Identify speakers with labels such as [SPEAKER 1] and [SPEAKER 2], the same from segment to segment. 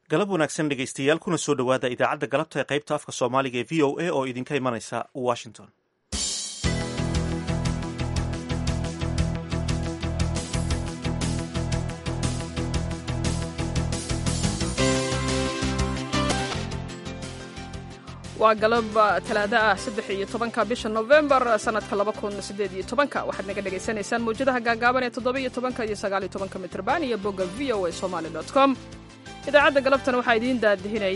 [SPEAKER 1] galab wanaagsan dhegaystayaal kuna soo dhowaada idaacadda galabta ee qaybta afka soomaaliga ee v o a oo idinka imanaysa washington
[SPEAKER 2] waa galab talaado ah saddex iyo tobanka bisha novembar sanadka laba kun sideed iyo tobanka waxaad naga dhagaysanaysaan mawjadaha gaagaaban ee toddoba iyo tobanka iyo sagaal iyo tobanka mitrban iyo bogga v o a somali dot com idaacadda galabtan waxaa idiin daadihinaya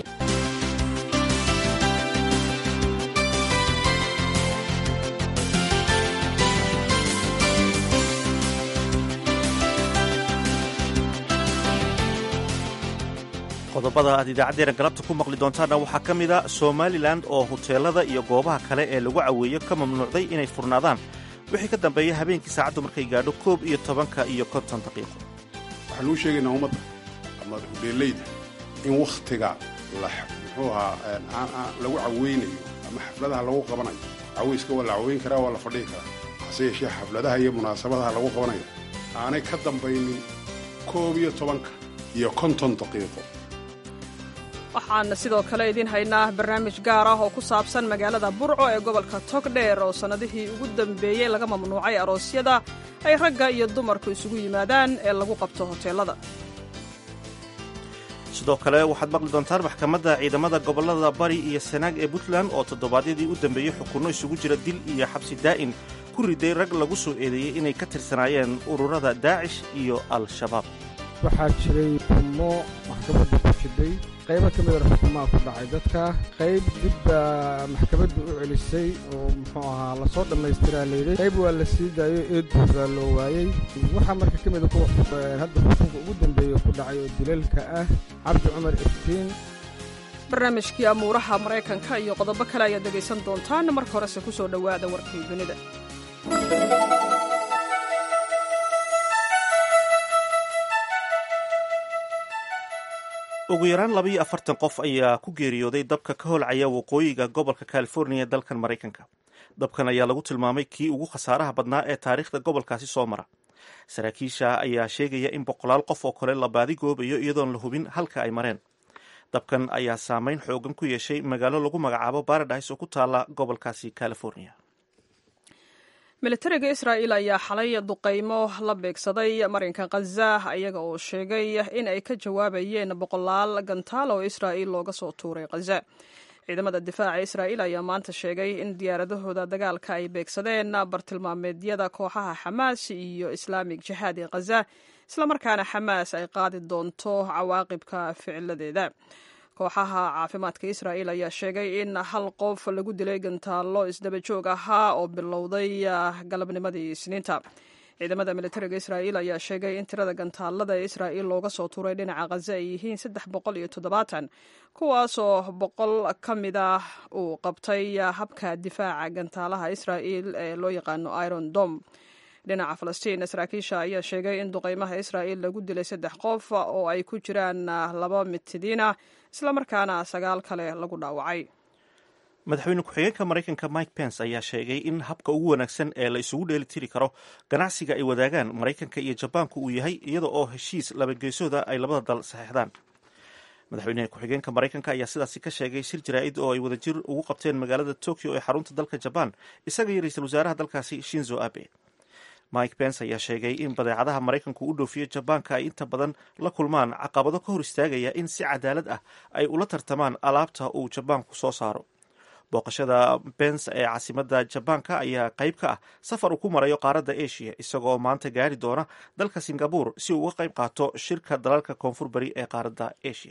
[SPEAKER 1] qodobada aad idaacaddeena galabta ku maqli doontaanna waxaa ka mid a somalilan oo huteelada iyo goobaha kale ee lagu caweeyo ka mamnuucday inay furnaadaan wixii ka dambeeya habeenkii saacaddu markay gaadho koob iyo tobanka iyo konton daqiiqo
[SPEAKER 3] waxaan uu sheegaynaa ummadda ama hubeellayda in wakhtiga muxuu ahaa lagu caweynayo ama xafladaha lagu qabanayo caweyska waa la caweyn karaa waa la fadhihi karaa hase yeeshee xafladaha iyo munaasabadaha lagu qabanayo aanay ka dambaynin koob iyo tobanka iyo konton daqiiqo
[SPEAKER 2] waxaan sidoo kale idiin haynaa barnaamij gaar ah oo ku saabsan magaalada burco ee gobolka togdheer oo sannadihii ugu dambeeyey laga mamnuucay aroosyada ay ragga iyo dumarku isugu yimaadaan ee lagu qabto hoteelada
[SPEAKER 1] sidoo kale waxaad maqli doontaan maxkamadda ciidamada gobollada bari iyo sanaag ee puntland oo toddobaadyadii u dambeeyey xukunno isugu jira dil iyo xabsi daa'in ku riday rag lagu soo eedeeyey inay ka tirsanaayeen ururada daacish iyo al-shabaab
[SPEAKER 4] waxaa jiray xukumo maxkamadda ku jidhay qaybo ka mida xukumaha ku dhacay dadka qayb dibba maxkamadda u celisay oo muxuu ahaa lasoo dhammaystiraa layidhi qayb waa la sii daayo eedbuuraa loo waayey waxaa marka ka mida kuwa hadda xukunka ugu dambeeya ku dhacay oo dilalka ah cabdi cumar iftiin
[SPEAKER 2] barnaamijkii amuuraha maraykanka iyo qodobo kale ayaad dhegaysan doontaan marka horese ku soo dhowaada warkii dunida
[SPEAKER 1] ugu yaraan labaiyo afartan qof ayaa ku geeriyooday dabka ka holcaya waqooyiga gobolka californiya ee dalkan maraykanka dabkan ayaa lagu tilmaamay kii ugu khasaaraha badnaa ee taariikhda gobolkaasi soo mara saraakiisha ayaa sheegaya in boqolaal qof oo kale la baadigoobayo iyadoon la hubin halka ay mareen dabkan ayaa saameyn xoogan ku yeeshay magaalo lagu magacaabo baradise oo ku taala gobolkaasi california
[SPEAKER 2] militariga israa'il ayaa xalay duqaymo la beegsaday marinka khaza iyaga oo sheegay in ay ka jawaabayeen boqolaal gantaal oo israa'il looga soo tuuray khaza ciidamada difaaca israa'il ayaa maanta sheegay in diyaaradahooda dagaalka ay beegsadeen bartilmaameedyada kooxaha xamaas iyo islaamig jihaad ee khaza islamarkaana xamaas ay qaadi doonto cawaaqibka ficiladeeda kooxaha caafimaadka israa'il ayaa sheegay in hal qof lagu dilay gantaallo isdaba joog ahaa oo bilowday galabnimadii isniinta ciidamada militariga israa'il ayaa sheegay in tirada gantaalada ee israa'il looga soo tuuray dhinaca khaza ay yihiin saddex boqol iyo toddobaatan kuwaasoo boqol ka mid ah uu qabtay habka difaaca gantaalaha israa'il ee loo yaqaano iron dom dhinaca falastiin saraakiisha ayaa sheegay in duqaymaha israa'il lagu dilay saddex qof oo ay ku jiraan laba mitidiina islamarkaana sagaal kale lagu dhaawacay
[SPEAKER 1] madaxweyne ku-xigeenka maraykanka mike pence ayaa sheegay in habka ugu wanaagsan ee la isugu dheelitiri karo ganacsiga ay wadaagaan maraykanka iyo jabaanku uu yahay iyada oo heshiis labageesooda ay labada dal saxeexdaan madaxweyne ku-xigeenka maraykanka ayaa sidaasi ka sheegay shir jaraa'id oo ay wadajir ugu qabteen magaalada tokyo ee xarunta dalka jabaan isaga iyo ra-iisul wasaaraha dalkaasi shinzo abe mike pence ayaa sheegay in badeecadaha maraykanku u dhoofiyo jabaanka ay inta badan la kulmaan caqabado ka hor istaagaya in si cadaalad ah ay ula tartamaan alaabta uu jabaanku soo saaro booqashada bence ee caasimada jabaanka ayaa qayb ka ah safar uu ku marayo qaaradda asia isagoo maanta gaari doona dalka singabur si uu uga qayb qaato shirka dalalka koonfur bari ee qaaradda asia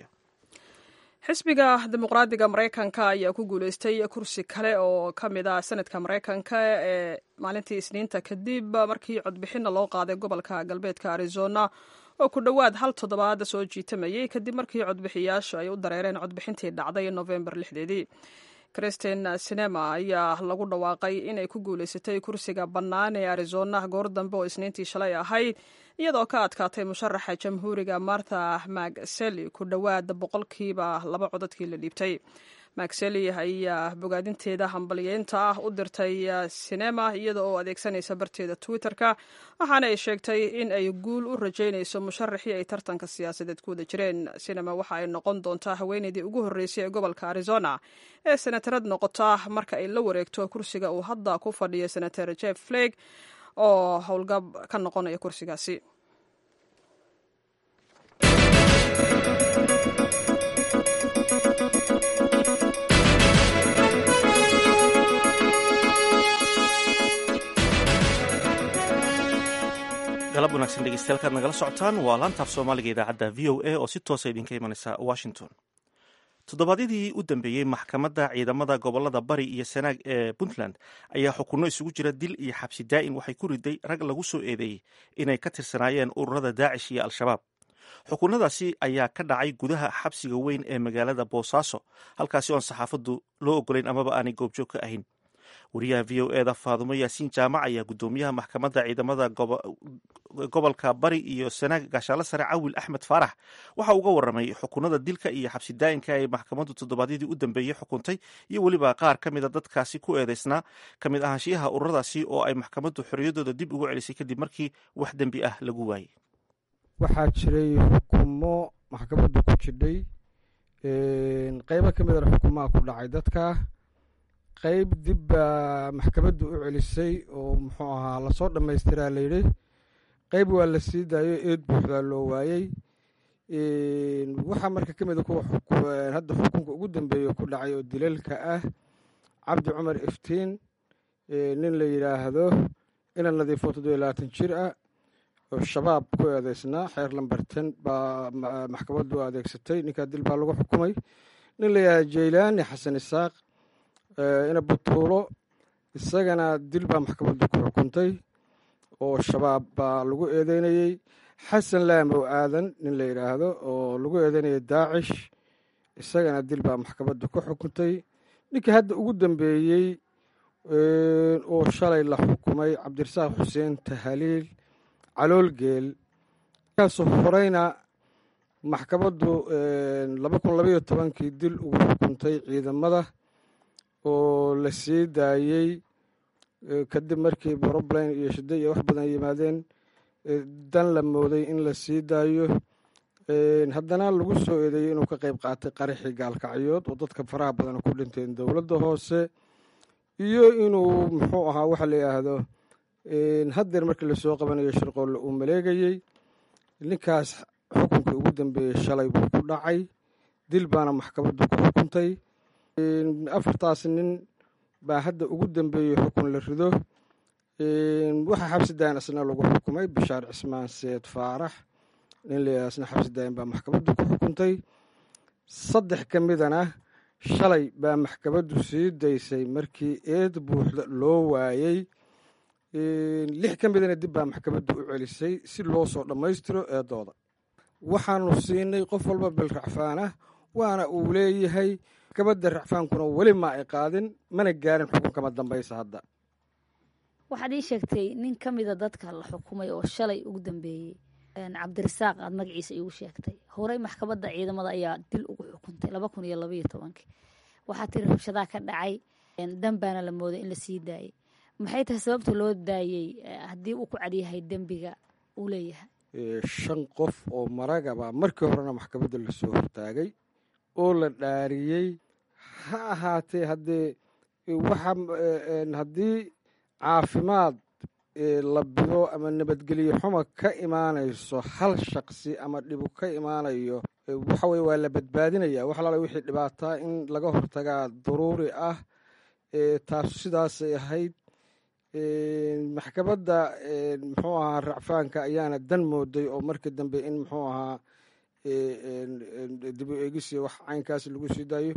[SPEAKER 2] xisbiga dimuqraadiga maraykanka ayaa ku guuleystay kursi kale oo ka mid ah sanadka maraykanka ee maalintii isniinta kadib markii codbixinna loo qaaday gobolka galbeedka arizona oo ku dhowaad hal toddobaad soo jiitamayay kadib markii codbixiyaashu ay u dareereen codbixintii dhacday novembar lixdeedii kristen sinema ayaa lagu dhawaaqay inay ku guuleysatay kursiga bannaan ee arizona goor dambe oo isniintii shalay ahayd iyadoo ka adkaatay musharaxa jamhuuriga martha magseli ku dhowaad boqolkiiba laba codadkii la dhiibtay maxeli ayaa bogaadinteeda hambalyeynta ah u dirtay sinema iyada oo adeegsanaysa barteeda twitter-ka waxaana ay sheegtay in ay guul u rajaynayso musharaxii ay tartanka siyaasadeed ku wada jireen sinema waxa ay noqon doontaa haweeneydii ugu horreysay ee gobolka arizona ee senatarad noqota marka ay la wareegto kursiga uu hadda ku fadhiyo senator jeff flag oo howlgab ka noqonaya kursigaasi
[SPEAKER 1] galab wanaagsan dhegeystayaal nagala socotaan waa laantaaf soomaaliga idaacadda v o a oo si toosa idinka imanaysa washington toddobaadyadii u dambeeyey maxkamadda ciidamada gobolada bari iyo sanaag ee puntland ayaa xukunno isugu jira dil iyo xabsi daa'in waxay ku riday rag lagu soo eedeeyey inay ka tirsanaayeen ururada daacish iyo al-shabaab xukunnadaasi ayaa ka dhacay gudaha xabsiga weyn ee magaalada boosaaso halkaasi oon saxaafaddu loo ogolayn amaba aanay goobjoog ka ahayn wariyaha v o eda faadumo yaasiin jaamac ayaa guddoomiyaha maxkamadda ciidamada gobolka bari iyo sanaag gaashaale sare cawil axmed faarax waxa uga waramay xukunada dilka iyo xabsi daa'inka ay maxkamaddu toddobaadyadii u dambeeyey xukuntay iyo weliba qaar ka mida dadkaasi ku eedeysnaa ka mid ahaanshiyaha ururadaasi oo ay maxkamaddu xorriyadooda dib ugu celisay kadib markii wax dembi ah lagu waayey
[SPEAKER 4] waxaa jiray xukumo maxkamaddu ku jidhay qeybo ka midana xukumaha ku dhacay dadka qeyb dib baa maxkamaddu u celisay oo muxuu ahaa lasoo dhammaystiraa layidhi qeyb waa la sii daayo eed buuxdaa loo waayey waxaa marka ka mida kuwa hadda xukunka ugu dambeeya ku dhacay oo dilalka ah cabdi cumar iftiin nin la yidhaahdo ina nadiifo toddobiyo labaatan jir ah oo shabaab ku eedeysnaa xeer lambarten baa maxkamaddu adeegsatay ninkaa dil baa lagu xukumay nin la yidhahdo jaylaani xasan isaaq ina butuulo isagana dil baa maxkamaddu ku xukuntay oo shabaab baa lagu eedeynayey xasan laamow aadan nin la yidhaahdo oo lagu eedeynayay daacish isagana dil baa maxkamaddu ku xukuntay ninkii hadda ugu dambeeyey oo shalay la xukumay cabdirasaaq xuseen tahaliil caloolgeel kaasoo horeyna maxkamaddu laba kun labaiyo tobankii dil ugu xukuntay ciidamada oo la sii daayey kadib markii brobline iyo shida iyo wax badan yimaadeen dan la mooday in la sii daayo haddana lagu soo eedeeyey inuu ka qeyb qaatay qaraxii gaalkacyood oo dadka faraha badan ku dhinteen dowladda hoose iyo inuu muxuu ahaa waxa la yidhaahdo haddeer markii lasoo qabanayo shirqoolle uu maleegayey ninkaas xukunkii ugu dambeeyey shalay buu ku dhacay dil baana maxkamaddu ku xukuntay afartaas nin baa hadda ugu dambeeyey xukun la rido waxaa xabsi daayin asna lagu xukumay bishaar cismaan seed faarax nin layidhahdo asna xabsi daayin baa maxkamaddu ku xukuntay saddex ka midana shalay baa maxkamaddu sii daysay markii eed buuxda loo waayey lix ka midana dib baa maxkamaddu u celisay si loo soo dhammaystiro eedooda waxaanu siinay qof walba bil racfaanah waana uu leeyahay maxkamadda racfaankuna weli ma ay qaadin mana gaarin xukunkama dambaysa hadda
[SPEAKER 5] waxaad ii sheegtay nin ka mida dadka la xukumay oo shalay ugu dambeeyey cabdirasaaq aad magaciisa iigu sheegtay horey maxkamadda ciidamada ayaa dil ugu xukuntay laba kun iyo labaiyo tobankii waxaa tiri rabshadaa ka dhacay dambaana la mooday in la sii daayey maxay tahay sababta loo daayey haddii uu ku cadyahay dembiga uu leeyahay
[SPEAKER 4] shan qof oo maragaba markii horena maxkamadda lasoo hortaagay oo la dhaariyey ha ahaatee haddee waxa haddii caafimaad la bido ama nabadgelyo xuma ka imaanayso hal shaqsi ama dhibu ka imaanayo waxa weye waa la badbaadinaya wax alaala wixii dhibaataa in laga hortagaa daruuri ah taasu sidaasay ahayd maxkamadda muxuu ahaa racfaanka ayaana dan mooday oo markii dambe in muxuu ahaa dib u eegisi wax caynkaas lagu sii daayo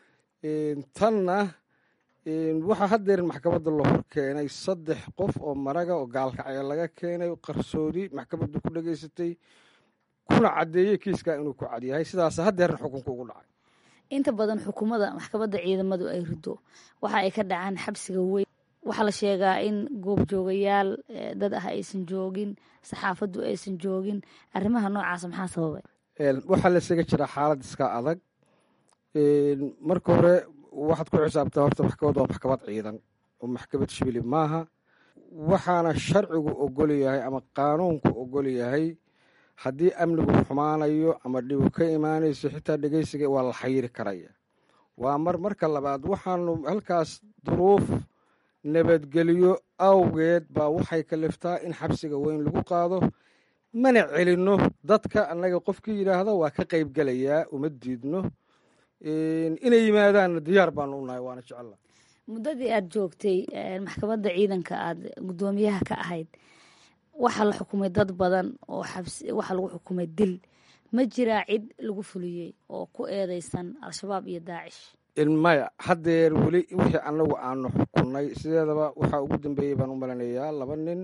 [SPEAKER 4] tanna waxaa haddeerin maxkamadda la hor keenay saddex qof oo maraga oo gaalkacya laga keenay qarsoodi maxkamaddu ku dhegaysatay kuna caddeeyey kiiskaa inuu ku cadyahay sidaas haddeerin xukunka ugu dhacay
[SPEAKER 5] inta badan xukuumada maxkamadda ciidamadu ay rido waxa ay ka dhacaan xabsiga weyn waxaa la sheegaa in goobjoogayaal dad ah aysan joogin saxaafaddu aysan joogin arrimaha noocaasa maxaa sababay
[SPEAKER 4] waxaa la isaga jiraa xaalad iska adag marka hore waxaad ku xisaabtaa horta maxkamad waa maxkamad ciidan oo maxkamad shibili maaha waxaana sharcigu ogol yahay ama qaanuunku ogol yahay haddii amnigu xumaanayo ama dhibu ka imaanayso xitaa dhegeysiga waa la xayiri karaya waa mar marka labaad waxaanu halkaas duruuf nabadgelyo awgeed baa waxay kaliftaa in xabsiga weyn lagu qaado mana celinno dadka annaga qofkii yidhaahda waa ka qayb gelayaa uma diidno inay yimaadaanna diyaar baanu unahay waana jecella
[SPEAKER 5] muddadii aada joogtay maxkamadda ciidanka aada guddoomiyaha ka ahayd waxaa la xukumay dad badan oo xabsi waxaa lagu xukumay dil ma jiraa cid lagu fuliyey oo ku eedeysan al-shabaab iyo daacish
[SPEAKER 4] maya haddeer weli wixii annagu aanu xukunnay sideedaba waxaa ugu dambeeyey baan u malanayaa laba nin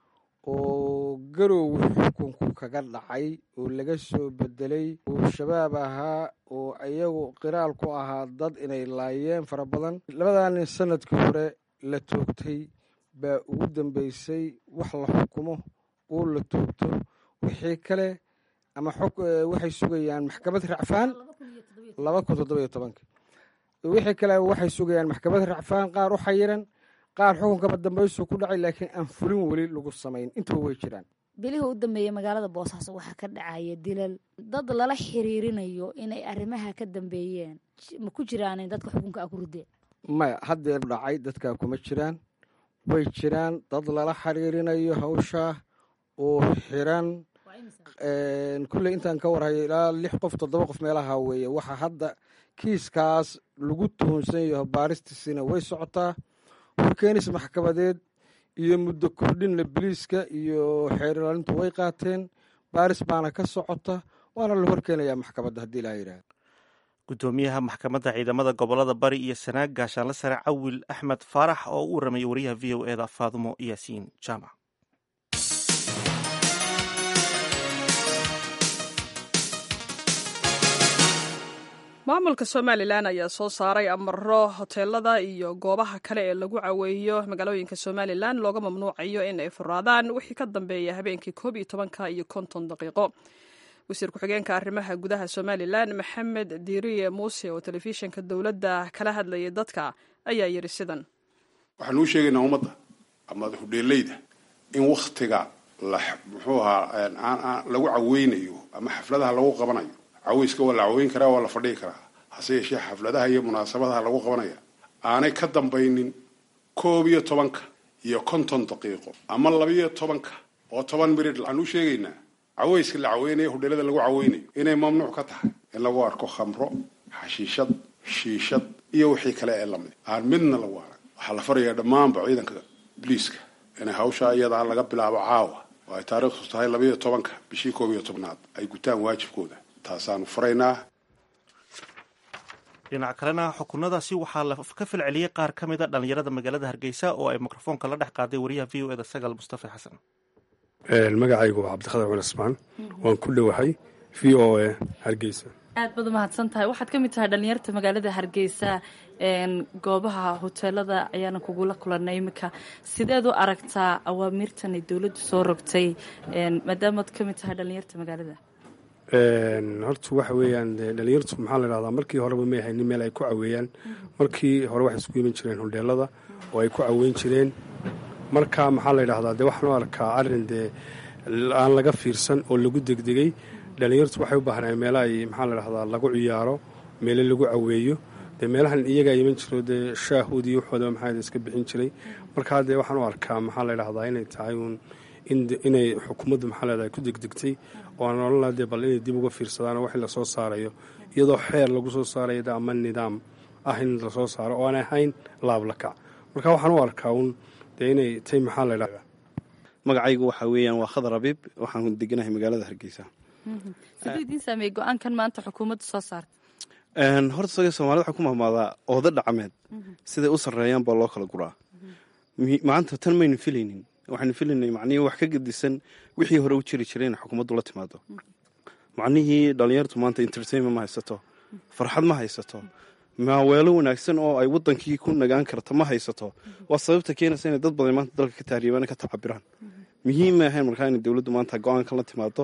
[SPEAKER 4] oo garow xukunku kaga dhacay oo laga soo bedelay oo shabaab ahaa oo iyagu qiraal ku ahaa dad inay laayeen fara badan labadaa nin sanadkii hore la toogtay baa ugu dambeysay wax la xukumo oo la toogto wixii kale ama waxay sugayaan maxkamad racfaan laba kun toddoba iyo tobanki wixii kale waxay sugayaan maxkamad racfaan qaar u xayiran qaar xukunkaba dambaysu ku dhacay laakiin aan fulin weli lagu samayn intaba way jiraan
[SPEAKER 5] bilihii u dambeeyey magaalada boosaaso waxaa ka dhacaya dilal dad lala xiriirinayo inay arrimaha ka dambeeyeen ma ku jiraan dadka xukunka a ku rideen
[SPEAKER 4] maya haddeer dhacay dadkaa kuma jiraan way jiraan dad lala xiriirinayo hawshaa oo xiran kulley intaan ka warhayo ilaa lix qof toddoba qof meelaha weeye waxaa hadda kiiskaas lagu tuhunsan yaho baaristiisina way socotaa horkeenis maxkamadeed iyo muddo kordhinna biliiska iyo xeerlaalintu way qaateen baaris baana ka socota waana la horkeenayaa maxkamadda haddii ilaa yidhaahdo
[SPEAKER 1] guddoomiyaha maxkamadda ciidamada gobolada bari iyo sanaag gaashaanle sare cawil axmed faarax oo u waramayay wariyaha v o eda faadumo yaasiin jaamac
[SPEAKER 2] maamulka somalilan ayaa soo saaray amaro hoteelada iyo goobaha kale ee lagu caweeyo magaalooyinka somalilan looga mamnuucayo in ay furaadaan wixii ka dambeeya habeenkii koob iyo tobanka iyo konton daqiiqo wasiir ku-xigeenka arrimaha gudaha somalilan maxamed diiriye muuse oo telefishinka dowladda kala hadlayay dadka ayaa yidhi sidan
[SPEAKER 3] waxaanuu sheegaynaa ummadda ama hudheeleyda in wakhtiga muxuu ahaa lagu caweynayo ama xafladaha lagu qabanayo caweyska waa la caweyn karaa waa la fadhigi karaa hase yeeshee xafladaha iyo munaasabadaha lagu qabanaya aanay ka dambaynin koob iyo tobanka iyo konton daqiiqo ama labiyo tobanka oo toban mirid waxaan u sheegaynaa caweyska la caweynayo hudheelada lagu caweynayo inay mamnuuc ka tahay in lagu arko khamro xashiishad shiishad iyo wixii kale ee lamid aan midna lagu arag waxaa la farayaa dhammaanba ciidanka biliiska inay hawsha iyadaa laga bilaabo caawa oo ay taariikhdu tahay labiyo tobanka bishii koob iyo tobnaad ay gutaan waajibkooda taasaanu faraynaa
[SPEAKER 1] dhinaca kalena xukunadaasi waxaa la ka falceliyey qaar ka mid a dhallinyarada magaalada hargeysa oo ay mikrofoonka la dhex qaaday wariyaha v o eda sagal mustafa xasan
[SPEAKER 6] magacaygu waa cabdikhadar cul ismaan waan ku dhowahay v o e hargeysa
[SPEAKER 7] aad baad umahadsan tahay waxaad ka mid tahay dhallinyarta magaalada hargeysa goobaha hoteelada ayaana kugula kulanay iminka sideed u aragtaa awaamiirtan ay dowladdu soo rogtay maadaamaad ka mid tahay dhallinyarta magaalada
[SPEAKER 6] horta waxa weeyaan dhalinyartu maxaa la dhahdaa markii horeba may haynin meel ay ku caweeyaan markii hore waxay isku iman jireen hodheelada oo ay ku caweyn jireen marka maxaa la dhahdaa dee waxaan u arkaa arrin dee aan laga fiirsan oo lagu degdegay dhalinyartu waxay u baahnaa meelo ay maxaa la dhahdaa lagu ciyaaro meelo lagu caweeyo dee meelahan iyagaa iman jiro dee shaahoodii waxooda maxaa iska bixin jiray markaa dee waxaan u arkaa maxaa la dhahdaa inay tahay uun inay xukuumaddu maxaa leedahay ku degdegtay oo aan odhan laha dee bal inay dib uga fiirsadaan oo wixii lasoo saarayo iyadoo xeer lagu soo saarayo de ama nidaam ah in lasoo saaro oo aan ahayn laablakac marka waxaan u arkaa uun dee inay tay maxaa la dhahdaa
[SPEAKER 8] magacaygu waxaa weeyaan waa khadar abiib waxaan deganahay magaalada hargeysa
[SPEAKER 7] siduu idiin saameeyey go-aankan maanta xukuumaddu soo saarta
[SPEAKER 8] horta saga soomaalida waxaa ku mahmaadaa ooda dhacmeed siday u sarreeyaan baa loo kala guraa maanta tan maynu filaynin waxaynu filaynay macnihii wax ka gedisan wixii hore u jiri jiray in xukuumaddu la timaado macnihii dhallinyartu maanta entertainment ma haysato farxad ma haysato maaweelo wanaagsan oo ay wadankii ku nagaan karta ma haysato waa sababta keenaysa inay dad badan maanta dalka ka tahribaan ka tacabiraan muhiim ma ahayn markaa inay dowladdu maanta go-aankan la timaado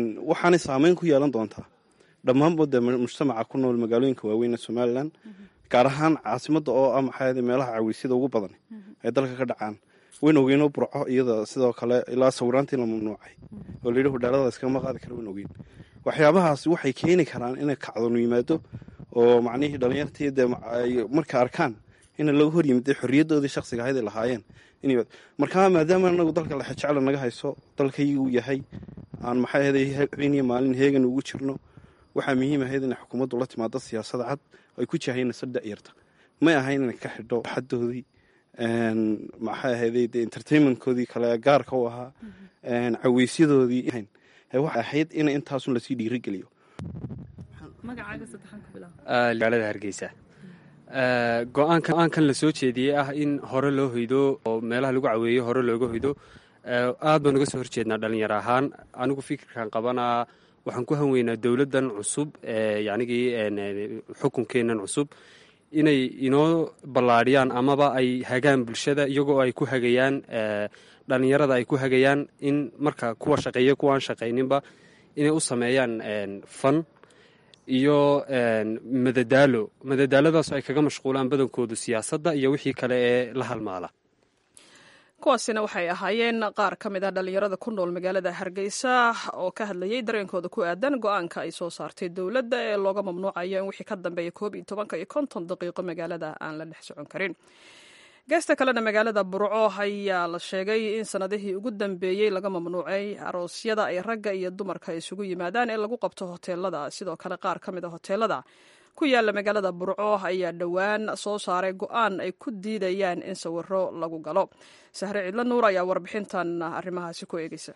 [SPEAKER 8] waxaanay saameyn ku yeelan doontaa dhammaanba dee mujtamaca ku nool magaalooyinka waaweyn ee somalilan gaar ahaan caasimadda oo ah maxaa meelaha caweysyada ugu badan ay dalka ka dhacaan wayn ogeynoo burco iyada sidoo kale ilaa sawiraantii la mamnuucay oo layidhi hudhaalada iskama qaadi kara wayn ogeyn waxyaabahaas waxay keeni karaan inay kacdonu yimaado oo macnihii dhalinyartii dee marka arkaan ina laga hor yimid xorriyadoodii shaksiga ahayd ay lahaayeen markaa maadaama anagu dalka lexejecla naga hayso dalkaygu yahay aan maxay ahday habeniyo maalin heegan ugu jirno waxaa muhiim ahayd inay xukuumaddu la timaado siyaasada cad ay ku jahaynayso da'yarta may ahayn inay ka xidho xadoodii maxay ahayday de entertainmentkoodii kale gaarka u ahaa caweysyadoodii waxay ahayd in intaasun lasii dhiirigeliyo
[SPEAKER 9] magaalada hargeysa go-aankan la soo jeediyey ah in hore loo hoydo oo meelaha lagu caweeyo hore looga hoydo aad baan uga soo horjeednaa dhalinyaro ahaan anigu fikirkan qabanaa waxaan ku hanweynaa dowladdan cusub yanigii xukunkeennan cusub inay inoo ballaadhiyaan amaba ay hagaan bulshada iyagoo ay ku hagayaan dhalinyarada ay ku hagayaan in marka kuwa shaqeeya kuwaan shaqayninba inay u sameeyaan fan iyo madadaalo madadaaladaas ay kaga mashquulaan badankoodu siyaasadda iyo wixii kale ee la halmaala
[SPEAKER 2] kuwaasina waxay ahaayeen qaar ka mid ah dhallinyarada ku nool magaalada hargeysa oo ka hadlayay dareenkooda ku aadan go-aanka ay soo saartay dowladda ee looga mamnuucayo in wixii ka dambeeya koob iyo tobanka iyo konton daqiiqo magaalada aan la dhex socon karin geesta kalena magaalada burco ayaa la sheegay in sanadihii ugu dambeeyey laga mamnuucay aroosyada ay ragga iyo dumarka isugu yimaadaan ee lagu qabto hoteelada sidoo kale qaar ka mid a hoteelada ku yaala magaalada burco ayaa dhowaan soo saaray go-aan ay ku diidayaan in sawiro lagu galo sahre cidlo nuur ayaa warbixintan arrimahaasi ku eegeysa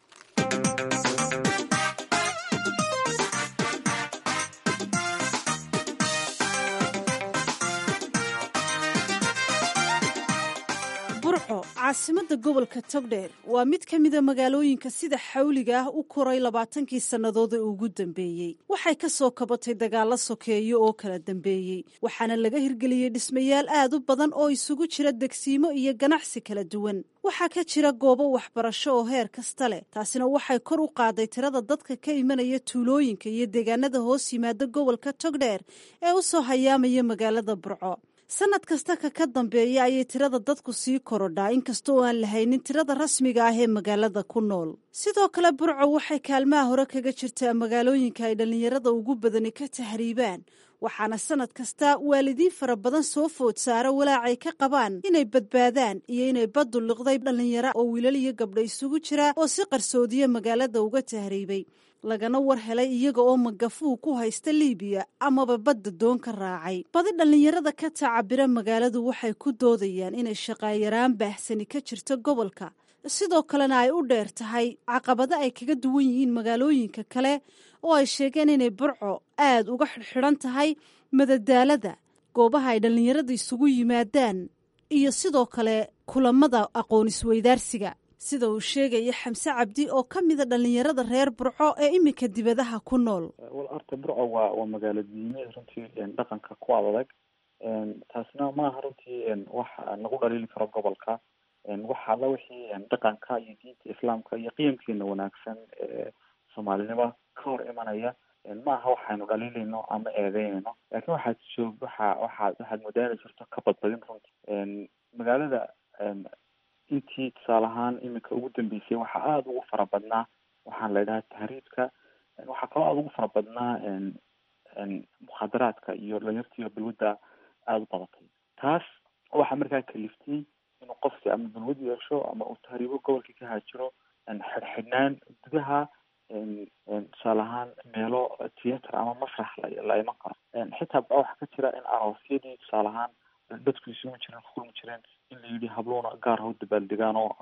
[SPEAKER 10] burco caasimadda gobolka togdheer waa mid ka mida magaalooyinka sida xawliga ah u koray labaatankii sannadood ee ugu dambeeyey waxay ka soo kabatay dagaallo sokeeyo oo kala dambeeyey waxaana laga hirgeliyey dhismayaal aad u badan oo isugu jira degsiimo iyo ganacsi kala duwan waxaa ka jira goobo waxbarasho oo heer kasta leh taasina waxay kor u qaaday tirada dadka ka imanaya tuulooyinka iyo deegaanada hoos yimaada gobolka togdheer ee u soo hayaamaya magaalada burco sanad kasta ka ka dambeeya ayay tirada dadku sii korodhaa inkasta oo aan lahaynin tirada rasmiga ah ee magaalada ku nool sidoo kale burco waxay kaalmaha hore kaga jirtaa magaalooyinka ay dhallinyarada ugu badani ka tahriibaan waxaana sanad kasta waalidiin fara badan soo food saara walaacay ka qabaan inay badbaadaan iyo inay baddu liqday dhallinyaro oo wiilal iyo gabdho isugu jira oo si qarsoodiya magaalada uga tahriibay lagana war helay iyaga oo magafuu ku haysta liibiya amaba badda doon ka raacay badi dhallinyarada ka tacabira magaaladu waxay ku doodayaan inay shaqaayaraan baahsani ka jirto gobolka sidoo kalena ay u dheer tahay caqabado ay kaga duwan yihiin magaalooyinka kale oo ay sheegeen inay burco aad uga xidhxidhan tahay madadaalada goobaha ay dhallinyarada isugu yimaadaan iyo sidoo kale kulamada aqoon isweydaarsiga sida uu sheegaya xamse cabdi oo ka mida dhallinyarada reer burco ee iminka dibadaha ku nool
[SPEAKER 11] wal horta burco waa waa magaalo diimeed runtii dhaqanka ku adag taasna maaha runtii wax nagu dhaliili karo gobolka waxa alla wixii dhaqanka iyo diinta islaamka iyo qiyamkeena wanaagsan ee soomaalinimo ka hor imanaya maaha waxaynu dhaliilayno ama eedeynayno laakiin waxaad joog waxa waxaad waxaad modaali jirto ka badbadin runtii magaalada intii tusaale ahaan iminka ugu dambeysay waxaa aada ugu fara badnaa waxaan la idhaha tahriibka waxaa kaloo aada ugu fara badnaa mukhadaraadka iyo dhalinyartiiyo balwadda aada u badatay taas waxaa markaa kaliftay inuu qofki ama balwad yeesho ama uu tahriibo gobolkii ka haajiro xidhxidhnaan gudaha tusaale ahaan meelo theatre ama masrax la iman karo xitaa ba waxaa ka jira in aroosyadii tusaale ahaan dadku isugu jireen kulmi jireen in la yidhi habluuna gaar ha u dabaaldegaan oo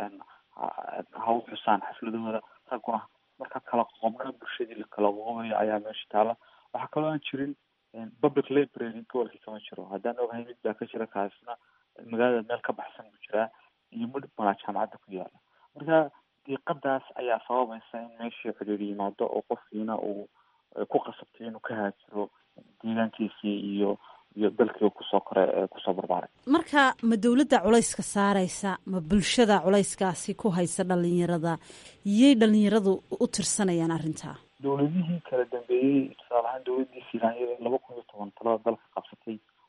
[SPEAKER 11] ha u xusaan xafladahooda ragguna marka kala qoqobna bulshadii la kala qoqobayo ayaa meesha taala waxaa kaloo aan jirin public library gobolkii kama jiro haddaan ogahay mid baa ka jira kaasna magaalada meel ka baxsan buu jiraa iyo midh malaa jaamacadda ku yaala marka diiqadaas ayaa sababaysa in meeshii ciriir yimaado oo qofkiina uu ku qasabtay inuu ka haajiro deegaankiisii iyo iyo dalkii kusoo kore ee kusoo barbaaray
[SPEAKER 10] marka ma dowladda culayska saaraysa ma bulshada culayskaasi ku haysa dhalinyarada yay dhalinyaradu u tirsanayaan arrintaa
[SPEAKER 11] dowladihii kala dambeeyey tusaale ahaan dowladdii filaanyada laba kun iyo toban talada dalka qabsatay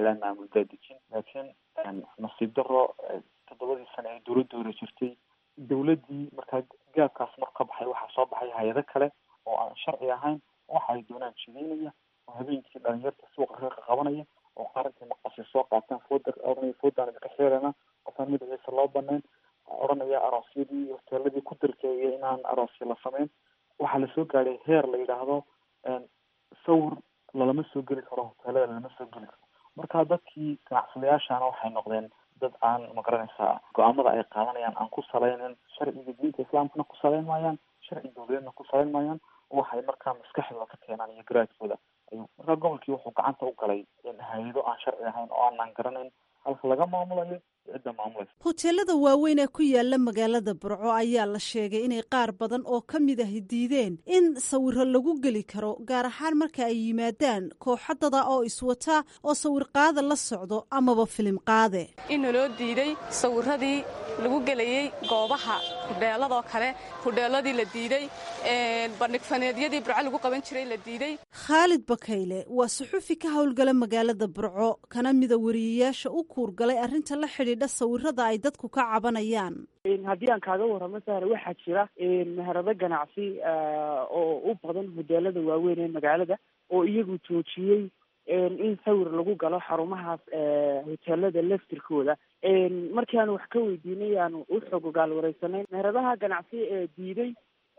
[SPEAKER 11] yidhaha maamul daadejin laakiin nasiib daro toddobadii sane ee dowladda hore jirtay dowladdii markaa gaabkaas mar ka baxay waxaa soo baxay hay-ado kale oo aan sharci ahayn waxa ay doonaan jideynaya oo habeenkii dhalinyarta suuqa ka qabanaya oo qarankai maqasi soo qaataan fooda oranaya foodaan idinka xeelana qofaan magaciisa loo banayn oranaya aroosyadii hoteeladii ku dalkeeya inaan aroosya la sameyn waxaa lasoo gaadhay heer la yidhaahdo sawir lalama soo geli karo hoteelada lalama soo geli karo marka dadkii ganacsadayaashana waxay noqdeen dad aan magaranaysaa go-aamada ay qaadanayaan aan ku salaynin sharciga diinta islaamkana ku salayn maayaan sharci dowladeedna ku salayn maayaan waxay markaa maskaxdooda ka keenaan iyo garaadkooda ayuu markaa gobolkii wuxuu gacanta u galay hay-ado aan sharci ahayn oo aanan garanayn halka laga maamulayo cidda maamulaysa
[SPEAKER 10] hoteelada waaweyn ee ku yaala magaalada burco ayaa la sheegay inay qaar badan oo ka mid ahi diideen in sawiro lagu geli karo gaar ahaan marka ay yimaadaan kooxadada oo iswata oo sawir qaada la socdo amaba filim qaade
[SPEAKER 12] in naloo diiday sawiradii lagu gelayey goobaha hudheeladoo kale hudheeladii la diiday bandhigfaneedyadii burco lagu qaban jiray la diiday
[SPEAKER 10] khaalid bakayle waa suxufi ka howlgala magaalada burco kana mida wariyayaasha u kuurgalay arrinta la xidhiidha sawirada ay dadku ka cabanayaan
[SPEAKER 13] haddii aan kaaga warramo sahre waxaa jira meherado ganacsi oo u badan hoteelada waaweyn ee magaalada oo iyagu joojiyey in sawir lagu galo xarumahaas hoteelada laftirkooda markii aanu wax ka weydiinay aanu u xog ogaal wareysanay meheradaha ganacsi ee diiday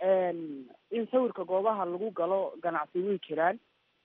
[SPEAKER 13] in sawirka goobaha lagu galo ganacsi way jiraan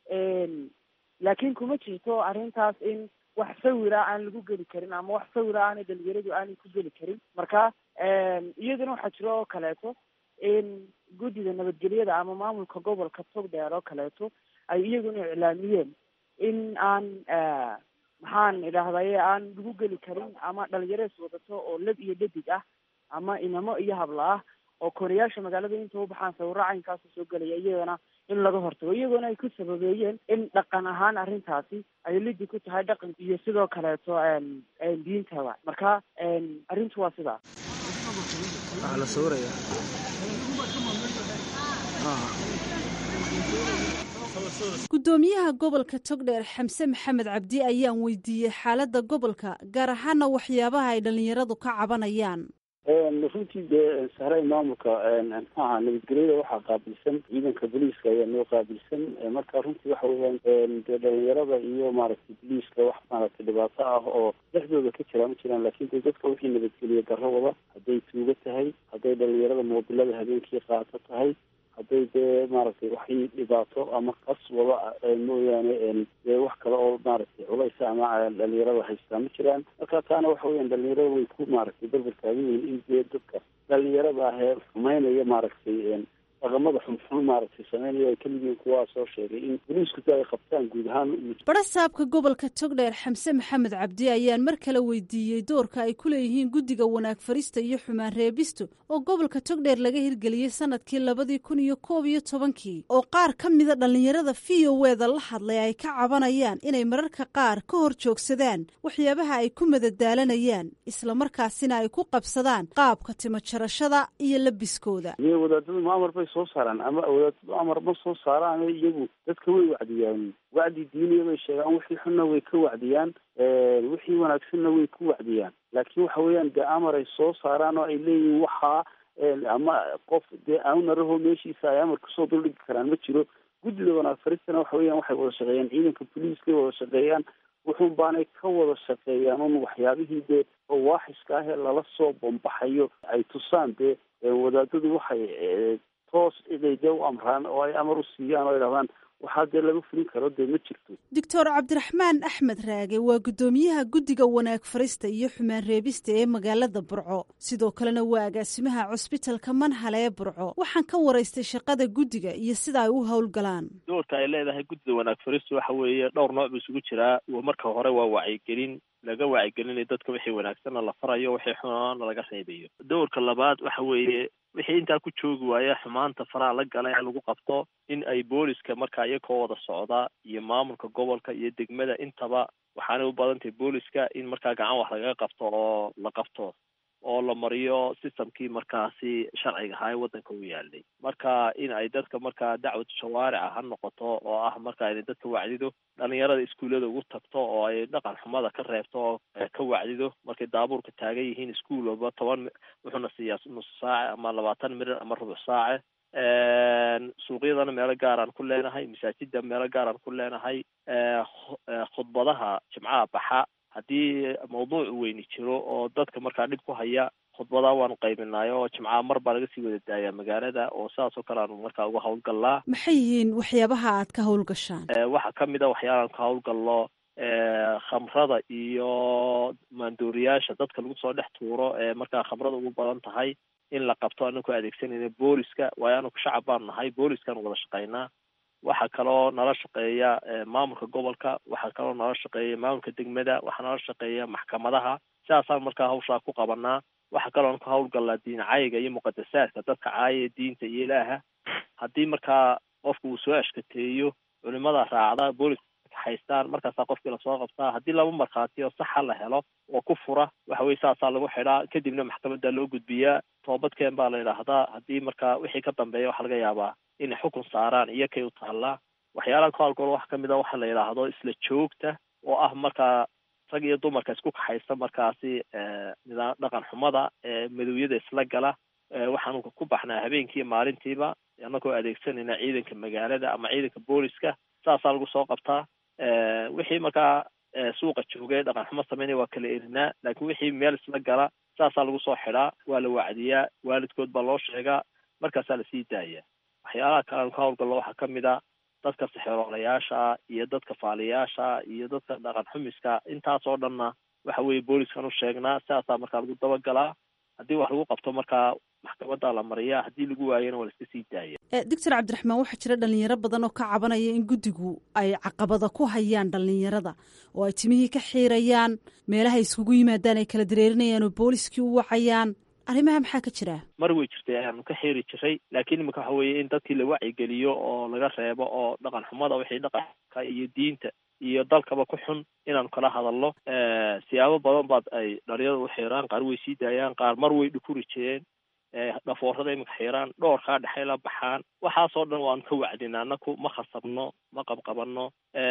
[SPEAKER 13] laakiin kuma jirto arrintaas in wax sawira aan lagu geli karin ama wax sawira aanay dhalinyaradu aanay ku geli karin marka iyaduna waxaa jiro oo kaleeto in guddida nabadgelyada ama maamulka gobolka togdheer oo kaleeto ay iyaguna iclaamiyeen in aan maxaan idhaahdaye aan lagu geli karin ama dhalinyarees wadato oo lab iyo dhadig ah ama inamo iyo habla ah oo kooriyaasha magaalada inta u baxaan sawiro caynkaasa soo gelaya iyagana in laga hortago iyagoona ay ku sababeeyeen in dhaqan ahaan arrintaasi ay lidi ku tahay dhaqan iyo sidoo kaleeto diintaba marka arrintu waa sidaas
[SPEAKER 14] waxaa la sawiraya
[SPEAKER 10] guddoomiyaha gobolka togdheer xamse maxamed cabdi ayaan weydiiyey xaaladda gobolka gaar ahaana waxyaabaha ay dhallinyaradu ka cabanayaan
[SPEAKER 15] runtii dee sahray maamulka maxaaha nabadgelyada waxaa qaabilsan ciidanka booliiska ayaa noo qaabilsan marka runtii waxa weeyaan dee dhalinyarada iyo maaragtay booliiska wax maaragtay dhibaato ah oo dhexdooda ka jira ma jiraan laakiin dee dadka wixii nabadgeliya darro wada hadday tuugo tahay hadday dhalinyarada moobilada habeenkii qaato tahay hadday dee maaragtay waxay dhibaato ama qas wada mooyaane dee wax kale oo maaragtay culaysa ama dhalinyarada haystaa ma jiraan marka taana waxa weeyaan dhalinyarada way ku maaragtay berber taagan yihiin in dee dadka dhalinyarada ah ee xumeynaya maaragtay dhaqamada xunxun maaragtay sameynaya ay kamid yihiin kuwaa soo sheegay in boliisku ay qabtaan guud ahaan
[SPEAKER 10] barasaabka gobolka togdheer xamse maxamed cabdi ayaan mar kale weydiiyey doorka ay ku leeyihiin guddiga wanaag farista iyo xumaan reebisto oo gobolka togdheer laga hirgeliyey sanadkii labadii kun iyo koob iyo tobankii oo qaar ka mida dhallinyarada v o eda la hadlay ay ka cabanayaan inay mararka qaar ka hor joogsadaan waxyaabaha ay ku madadaalanayaan islamarkaasina ay ku qabsadaan qaabka timo jarashada iyo labiskooda
[SPEAKER 15] soo saaraan ama wadaadadu amar ma soo saaraan iyagu dadka way wacdiyaan wacdi diiniya bay sheegaan wixii xunna way ka wacdiyaan wixii wanaagsanna way ku wacdiyaan laakiin waxa weeyaan dee amar ay soo saaraan oo ay leeyihiin waxaa ama qof dee aunaraho meeshiisa ay amar kasoo duldhigi karaan ma jiro guddida wanaag faristana waxa weeyaan waxay wada shaqeeyaan ciidanka boliiskay wada shaqeeyaan wuxuun baanay ka wada shaqeeyaan un waxyaabihii dee oo waaxiska ah ee lala soo bombaxayo ay tusaan dee wadaadadu waxay toos inay dee u amraan oo ay amar u siiyaan oo ay dhahdaan waxaa dee laga fulin karo dee ma jirto
[SPEAKER 10] doctor cabdiraxmaan axmed raage waa guddoomiyaha guddiga wanaag farista iyo xumaan reebista ee magaalada burco sidoo kalena waa agaasimaha cusbitalka manhale ee burco waxaan ka waraystay shaqada guddiga iyo sida ay u howlgalaan
[SPEAKER 16] doorka ay leedahay guddida wanaag faristu waxa weeye dhowr nooc buu isugu jiraa marka hore waa wacyigelin laga wacyigelinayo dadka wixii wanaagsanna la farayo wixii xunaana laga reebayo doorka labaad waxa weeye wixii intaa ku joogi waaya xumaanta faraha la gala in lagu qabto in ay booliska markaa iyakoo wada socda iyo maamulka gobolka iyo degmada intaba waxaanay u badan tahay booliska in markaa gacan wax lagaga qabto oo la qabto oo la mariyo systemkii markaasi sharciga ahaa ee waddanka u yaalay marka in ay dadka markaa dacwad shawaarica ha noqoto oo ah marka inay dadka wacdido dhalinyarada iskuullada ugu tagto oo ay dhaqan xumada ka reebto oo ka wacdido markay daabuurka taagan yihiin iskuul walba toban wuxuuna siiyaa nus saace ama labaatan mirir ama rubuc saace suuqyadana meelo gaaraan ku leenahay masaajida meelo gaaraan ku leenahay khudbadaha jimcaha baxa haddii mawduuc weyni jiro oo dadka markaa dhib ku haya khudbadaa waanu qaybinay oo jimcaha mar baa laga sii wada daayaa magaalada oo sidaas oo kale aanu markaa uga hawlgallaa
[SPEAKER 10] maxay yihiin waxyaabaha aad ka howlgashaan
[SPEAKER 16] waxaa kamid a waxyaalaan ka hawlgallo khamrada iyo maandooriyaasha dadka lagu soo dhex tuuro ee markaa khamrada ugu badan tahay in la qabto anaku adeegsanayna booliska waayo anaku shacab baan nahay booliskaan wada shaqaynaa waxaa kaloo nala shaqeeya maamulka gobolka waxaa kaloo nala shaqeeya maamulka degmada waxaa nala shaqeeya maxkamadaha sidaasaan markaa hawshaa ku qabanaa waxaa kaloo ka hawlgallaa diin caayiga iyo muqadasaadka dadka caayaya diinta iyo ilaaha haddii markaa qofka uu soo ashkateeyo culimada raacda booliska haystaan markaasaa qofkii lasoo qabtaa haddii laba markhaati oo saxa la helo oo ku fura waxa weye saasaa lagu xidhaa kadibna maxkamadda loo gudbiyaa toobadkeen baa la yidhaahdaa haddii markaa wixii ka dambeeya waxaa laga yaabaa inay xukun saaraan iyo kay u taallaa waxyaalaha ka hawlgalo waxaa kamid a waxa la yidhaahdo isla joogta oo ah markaa rag iyo dumarka isku kaxaysta markaasi nidaam dhaqan xumada madowyada isla gala waxaanu ku baxnaa habeenkii maalintiiba annagoo adeegsanayna ciidanka magaalada ama ciidanka booliska saasaa lagu soo qabtaa wixii markaa suuqa joogay dhaqan xumo sameynaya waa kala erinaa laakiin wixii meel isla gala saasaa lagu soo xidhaa waa la wacdiyaa waalidkood baa loo sheegaa markaasaa lasii daaya waxyaalaha kale aanu ka hawlgallo waxaa kamid a dadka sixeroolayaasha iyo dadka faaliyaasha iyo dadka dhaqan xumiska intaasoo dhanna waxa weeye booliskan u sheegnaa sidaasaa markaa lagu dabagalaa haddii wax lagu qabto markaa maxkamadda la mariyaa haddii lagu waayana waa la iska sii daaya
[SPEAKER 10] doctor cabdiraxmaan waxaa jira dhalinyaro badan oo ka cabanaya in guddigu ay caqabada ku hayaan dhalinyarada oo ay timihii ka xiirayaan meelaha iskugu yimaadaan ay kala dareerinayaan oo booliskii u wacayaan arrimaha maxaa ka jira
[SPEAKER 16] mar way jirtay ayaanu ka xiiri jiray laakiin imika waxa weeye in dadkii la wacyigeliyo oo laga reebo oo dhaqan xumada wixii dhaqanka iyo diinta iyo dalkaba ku xun inaanu kala hadalno siyaabo badan baad ay dhalinyarada u xiiraan qaar way sii daayaan qaar mar way dhukuri jireen dhafoorada imika xiiraan dhoorkaa dhexay la baxaan waxaasoo dhan waanu ka wacdina anaku ma khasabno ma qabqabanno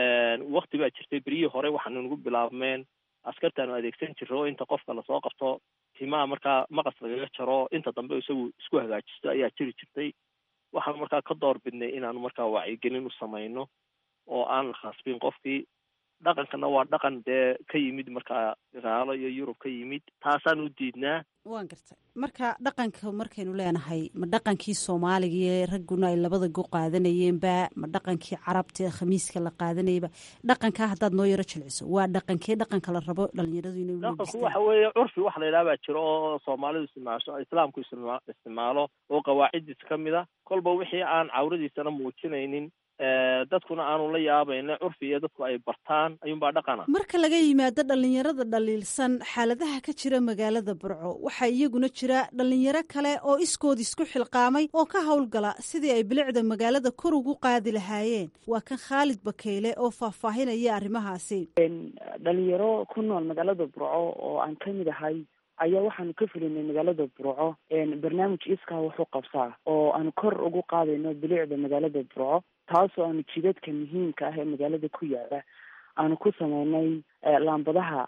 [SPEAKER 16] wakti baa jirtay beryihii hore waxaanu nagu bilaabmeen askartaanu adeegsan jirro inta qofka lasoo qabto timaha markaa maqas lagaga jaro inta dambe isagu isku hagaajisto ayaa jiri jirtay waxaanu markaa ka door bidnay inaanu markaa wacyigelin u samayno oo aan la khasbin qofkii dhaqankana waa dhaqan dee ka yimid markaa gaalo iyo yurub ka yimid taasaan u diidnaa
[SPEAKER 10] waan gartay marka dhaqanka markaynu leenahay ma dhaqankii soomaaligae ragguna ay labada go qaadanayeenba ma dhaqankii carabta ee khamiiska la qaadanayaba dhaqankaa haddaad noo yaro jilciso waa dhaqankee dhaqanka la rabo dhalinyaradu inay
[SPEAKER 16] dhaqanku waxa weeye curfi wax la yidhaha baa jiro oo soomaalidu isticmaasho islaamku istima isticmaalo oo qawaaciddiisa ka mid a kolba wixii aan cawradiisana muujinaynin dadkuna aanu la yaabayna curfi iyo dadku ay bartaan ayuunbaa dhaqana
[SPEAKER 10] marka laga yimaado dhalinyarada dhaliilsan xaaladaha ka jira magaalada burco waxaa iyaguna jira dhalinyaro kale oo iskood isku xilqaamay oo ka howlgala sidii ay bilicda magaalada kor ugu qaadi lahaayeen waa kan khaalid bakeyle oo faahfaahinaya arrimahaasi
[SPEAKER 13] dhalinyaro ku nool magaalada burco oo aan ka mid ahay ayaa waxaanu ka fulinay magaalada burco barnaamij iskaa wuxuu qabsaa oo aanu kor ugu qaadayno bilicda magaalada burco taasoo aanu jidadka muhiimka ah ee magaalada ku yaala aanu ku sameynay laambadaha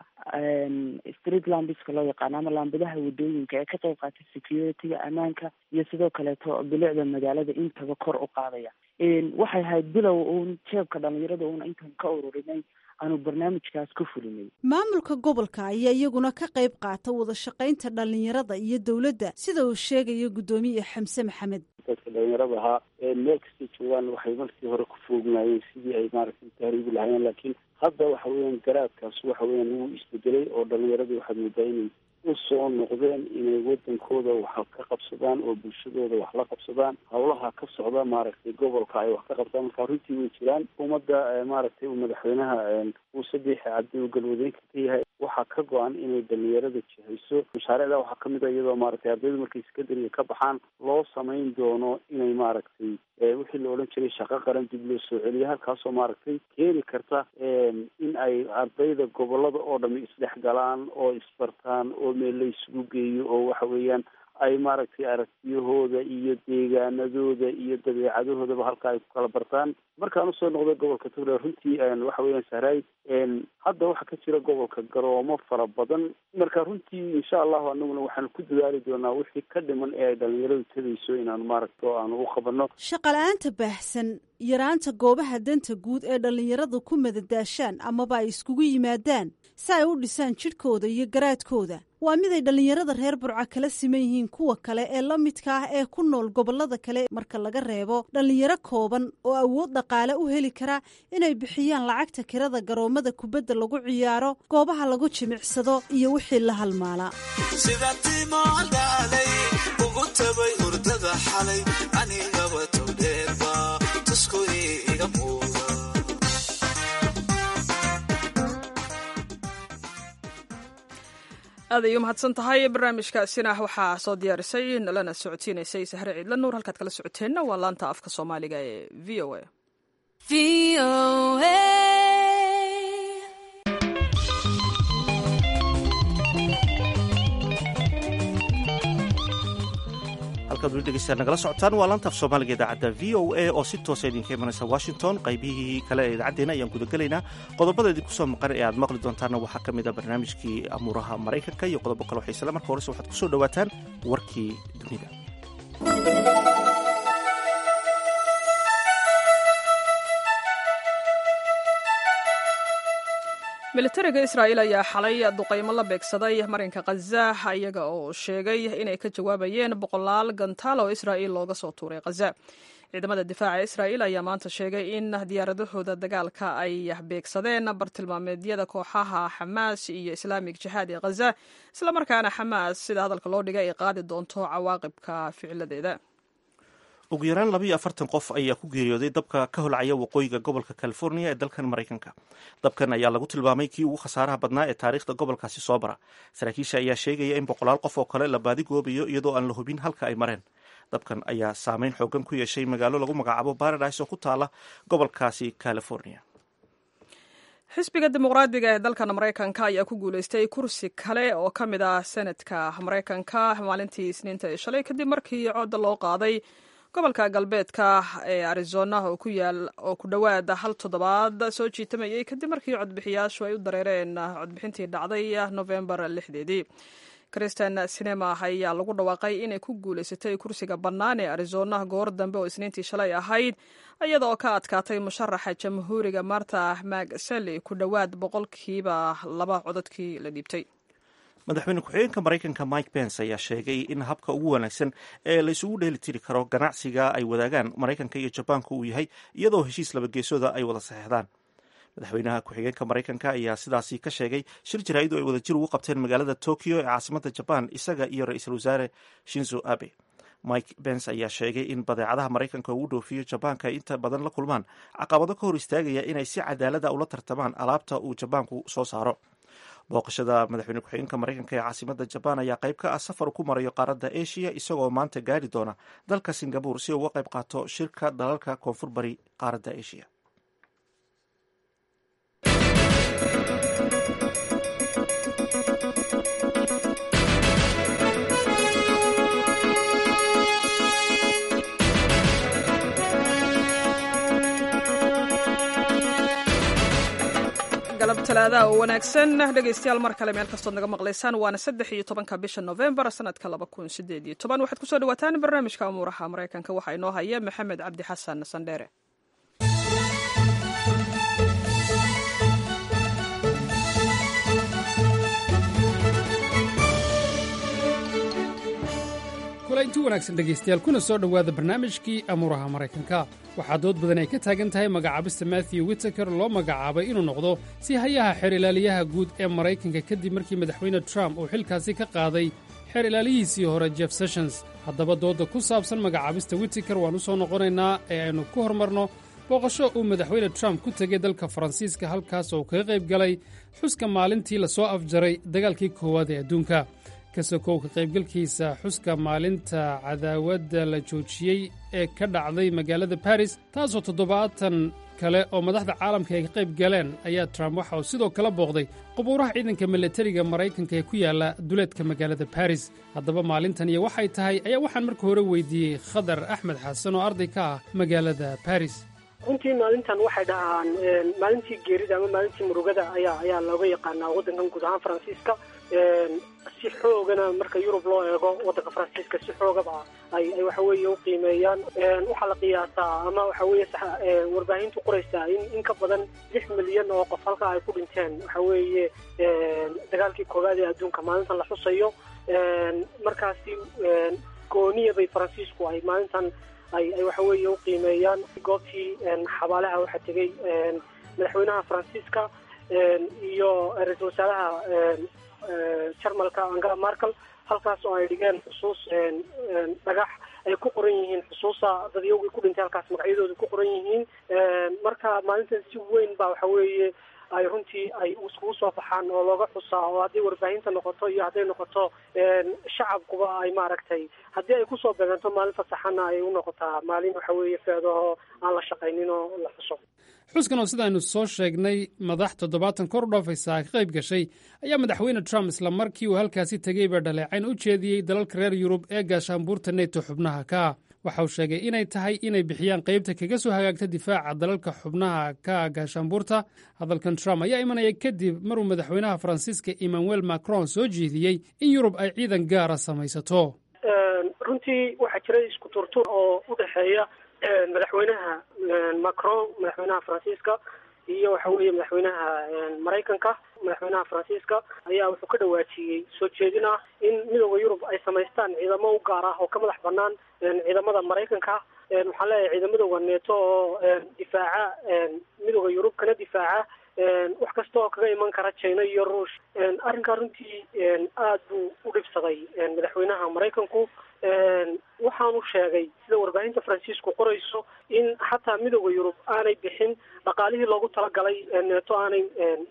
[SPEAKER 13] street lambiska loo yaqaano ama laambadaha wadooyinka ee ka qayb qaatay security-ga ammaanka iyo sidoo kaleeto bilicda magaalada intaba kor u qaadaya waxay ahayd bilow uun jeebka dhalinyarada uuna intaan ka ururinay aanu barnaamijkaas ku fulinay
[SPEAKER 10] maamulka gobolka ayaa iyaguna ka qayb qaata wada shaqaynta dhalinyarada iyo dowladda sida uu sheegayo guddoomiye xamse maxamed
[SPEAKER 15] dadka dhalinyarada ahaa meel kastay joogaan waxay markii hore ku foognaayeen sidii ay maaragtay tahriibi lahaayeen laakiin hadda waxa weeyaan garaadkaas waxa weeyaan wuu isbedelay oo dhalinyaradii waxaad moodaa inay u soo noqdeen inay wadankooda waxa ka qabsadaan oo bulshadooda wax la qabsadaan howlaha ka socda maaragtay gobolka ay wax ka qabtaan marka runtii way jiraan ummadda maaragtay uu madaxweynaha muuse biixi cabdi uu galwadeenka ka yahay waxaa ka go-an inay dhalinyarada jihayso mashaariicda waxaa kamid a iyadoo maaragtay ardaydu markay sekondariga ka baxaan loo samayn doono inay maaragtay wixii la odhan jiray shaqo qaran dib loo soo celiyo halkaasoo maaragtay keeni karta in ay ardayda gobolada oo dhami isdhex galaan oo isbartaan oo meel la isugu geeyo oo waxa weeyaan ay maaragtay aragtiyahooda iyo deegaanadooda iyo dabeecadahoodaba halka ay ku kala bartaan markaan usoo noqday gobolka togdheer runtii waxa weeyaan sahraay hadda waxaa ka jira gobolka garoomo fara badan marka runtii insha allahu anaguna waxaanu ku dadaali doonaa wixii ka dhiman ee ay dhalinyaradu tegayso inaanu maaragta aanu u qabano
[SPEAKER 10] shaqala-aanta baahsan yaraanta goobaha danta guud ee dhallinyaradu ku madadaashaan amaba ay iskugu yimaadaan si ay u dhisaan jidhkooda iyo garaadkooda waa mid ay dhallinyarada reer burca kala siman yihiin kuwa kale ee la midka ah ee ku nool gobollada kale marka laga reebo dhallinyaro kooban oo awood dhaqaale u heli kara inay bixiyaan lacagta kirada garoomada kubadda lagu ciyaaro goobaha lagu jimicsado iyo wixii la halmaalaa
[SPEAKER 17] sida timodhalay ugu tabay hurdada xalay anigaba towdheerba tusku iga muuda
[SPEAKER 2] aad ay u mahadsan tahay barnaamijkaasina waxaa soo diyaarisay nalana socodsiinaysay sahre ciidla nuur halkaad kala socoteenna waa laanta afka soomaaliga ee v o a
[SPEAKER 1] halkaad weli dhegeystayaal nagala socotaan waa laantaaf soomaaliga idaacadda v o a oo si toosa idinka imanaysa washington qaybihii kale ee idaacaddeena ayaan gudagelaynaa qodobada idinku soo maqan ee aad maqli doontaanna waxaa ka mid a barnaamijkii amuuraha maraykanka iyo qodobo kale xiisale marka horese waxaad ku soo dhowaataan warkii dunida
[SPEAKER 2] militariga israa'iil ayaa xalay duqaymo la beegsaday marinka khaza iyaga oo sheegay inay ka jawaabayeen boqolaal gantaal oo israa'iil looga soo tuuray khaza ciidamada difaaca israa'iil ayaa maanta sheegay in diyaaradahooda dagaalka ay beegsadeen bartilmaameedyada kooxaha xamaas iyo islaamig jihaad ee khaza islamarkaana xamaas sida hadalka loo dhigay ay qaadi doonto cawaaqibka ficiladeeda
[SPEAKER 1] ugu yaraan labayo afartan qof ayaa ku geeriyooday dabka ka holcaya waqooyiga gobolka california ee dalkan maraykanka dabkan ayaa lagu tilmaamay kii ugu khasaaraha badnaa ee taariikhda gobolkaasi soo bara saraakiisha ayaa sheegaya in boqolaal qof oo kale la baadigoobayo iyadoo aan la hubin halka ay mareen dabkan ayaa saameyn xoogan ku yeeshay magaalo lagu magacaabo baradise oo ku taala gobolkaasi california
[SPEAKER 2] xisbiga dimuqraadiga ee dalkan maraykanka ayaa ku guuleystay kursi kale oo ka mid ah senadka maraykanka maalintii isniinta ee shalay kadib markii codda loo qaaday gobolka galbeedka ee arizona oo ku yaal oo ku dhowaad hal toddobaad soo jiitamayay kadib markii codbixiyaashu ay u dareereen codbixintii dhacday novembar lixdeedii kristen sinema ayaa lagu dhawaaqay inay ku guuleysatay kursiga bannaan ee arizona goor dambe oo isniintii shalay ahayd iyada oo ka adkaatay musharaxa jamhuuriga marta magseli ku dhowaad boqolkiiba laba cododkii la dhiibtay
[SPEAKER 1] madaxweyne ku-xigeenka maraykanka mike pence ayaa sheegay in habka ugu wanaagsan ee la isugu dheeli tiri karo ganacsiga ay wadaagaan maraykanka iyo jabaanka uu yahay iyadoo heshiis labageesooda ay wada saxeexdaan madaxweynaha ku-xigeenka maraykanka ayaa sidaasi ka sheegay shir jaraa'id oo ay wadajir ugu qabteen magaalada tokyo ee caasimada jabaan isaga iyo ra-iisul wasaare shinzo abe mike pence ayaa sheegay in badeecadaha maraykanka uu dhoofiyo jabaanka ay inta badan la kulmaan caqabado ka hor istaagaya inay si cadaalada ula tartamaan alaabta uu jabaanku soo saaro booqashada madaxweyne ku-xigeenka maraykanka ee caasimada jabaan ayaa qayb ka ah safar ku marayo qaaradda asia isagoo maanta gaari doona dalka singabur si uga qayb qaato shirka dalalka koonfur bari qaaradda asia
[SPEAKER 2] galab talaadaha oo wanaagsan dhegaystayaal mar kale meel kastood naga maqlaysaan waana saddex iyo tobanka bisha novembar sanadka laba kun sideed iyo toban waxaad kusoo dhawaataan barnaamijka amuuraha maraykanka waxaa inoo haya maxamed cabdi xasan sandheere
[SPEAKER 18] kulaynti wanaagsan dhegaystayaal kuna soo dhowaada barnaamijkii amuuraha maraykanka waxaa dood badan ay ka taagan tahay magacaabista matthew witteker loo magacaabay inuu noqdo si hayaha xeer ilaaliyaha guud ee maraykanka kadib markii madaxweyne trump uu xilkaasi ka qaaday xeer ilaalihiisii hore jeff sessions haddaba doodda ku saabsan magacaabista witiker waan u soo noqonaynaa ee aynu ku hormarno booqasho uu madaxweyne trump ku tegey dalka faransiiska halkaas oo kaga qayb galay xuska maalintii lasoo afjaray dagaalkii koowaad ee adduunka ka sokow ka qaybgalkiisa xuska maalinta cadaawadda la joojiyey ee ka dhacday magaalada baris taasoo toddobaatan kale oo madaxda caalamka ay ka qayb galeen ayaa trump waxa uu sidoo kale booqday qubuuraha ciidanka milatariga maraykanka ee ku yaalla duleedka magaalada baris haddaba maalintan iyo waxay tahay ayaa waxaan marka hore weydiiyey khadar axmed xasan oo arday ka ah magaalada baris
[SPEAKER 19] runtii maalintan waxay dhahaan maalintii geerida ama maalintii murugada ayaa ayaa looga yaqaanaa waddankan guud ahaan faransiiska si xoogana marka yurub loo eego waddanka faransiiska si xoogaba ay ay waxa weeye u qiimeeyaan waxaa la qiyaasaa ama waxa weeye warbaahintu qoraysaa in in ka badan lix milyan oo qof halkaa ay ku dhinteen waxa weeye dagaalkii koowaad ee adduunka maalintan la xusayo markaasi gooniya bay faransiisku ay maalintan ay ay waxa weeye u qiimeeyaan goobtii xabaalaha waxaa tegey madaxweynaha faransiiska iyo ra-iisul wasaaraha jarmalka angela markel halkaas oo ay dhigeen xusuus dhagax ay ku qoran yihiin xusuusa dadyowgii ku dhintay halkaas magacyadooda ku qoran yihiin marka maalintan si weyn baa waxa weeye ay runtii ay iskugu soo baxaan oo looga xusaa oo haddii warbaahinta noqoto iyo hadday noqoto shacabkuba ay maaragtay haddii ay kusoo beeganto maalin fasaxana ay u noqotaa maalin waxa weeye feedaho aan la shaqaynin oo la xuso
[SPEAKER 18] xuskan oo sidaaynu soo sheegnay madax toddobaatan kor u dhaafaysa ka qayb gashay ayaa madaxweyne trump isla markii uu halkaasi tegeyba dhaleecayn u jeediyey dalalka reer yurub ee gaashaanbuurta neto xubnaha ka waxa uu sheegay inay tahay inay bixiyaan qaybta kaga soo hagaagta difaaca dalalka xubnaha ka gaashaanbuurta hadalkan trump ayaa imanaya kadib maruu madaxweynaha faransiiska emmanuel macron soo jeediyey in yurub ay ciidan gaara samaysato
[SPEAKER 19] runtii waxaa jiray isku turtur oo u dhexeeya madaxweynaha macron madaxweynaha faransiiska iyo waxa weeye madaxweynaha maraykanka madaxweynaha faransiiska ayaa wuxuu ka dhawaajiyey soo jeedin ah in midooda yurub ay samaystaan ciidamo u gaar ah oo ka madax banaan ciidamada maraykanka waxaan leeyahay ciidamadooda neeto oo difaaca midooda yurub kana difaaca wax kasta oo kaga iman kara china iyo ruush arrinkaa runtii aad buu u dhibsaday madaxweynaha maraykanku waxaanu sheegay sida warbaahinta faransiisku qorayso in xataa midooda yurub aanay bixin dhaqaalihii loogu talagalay neeto aanay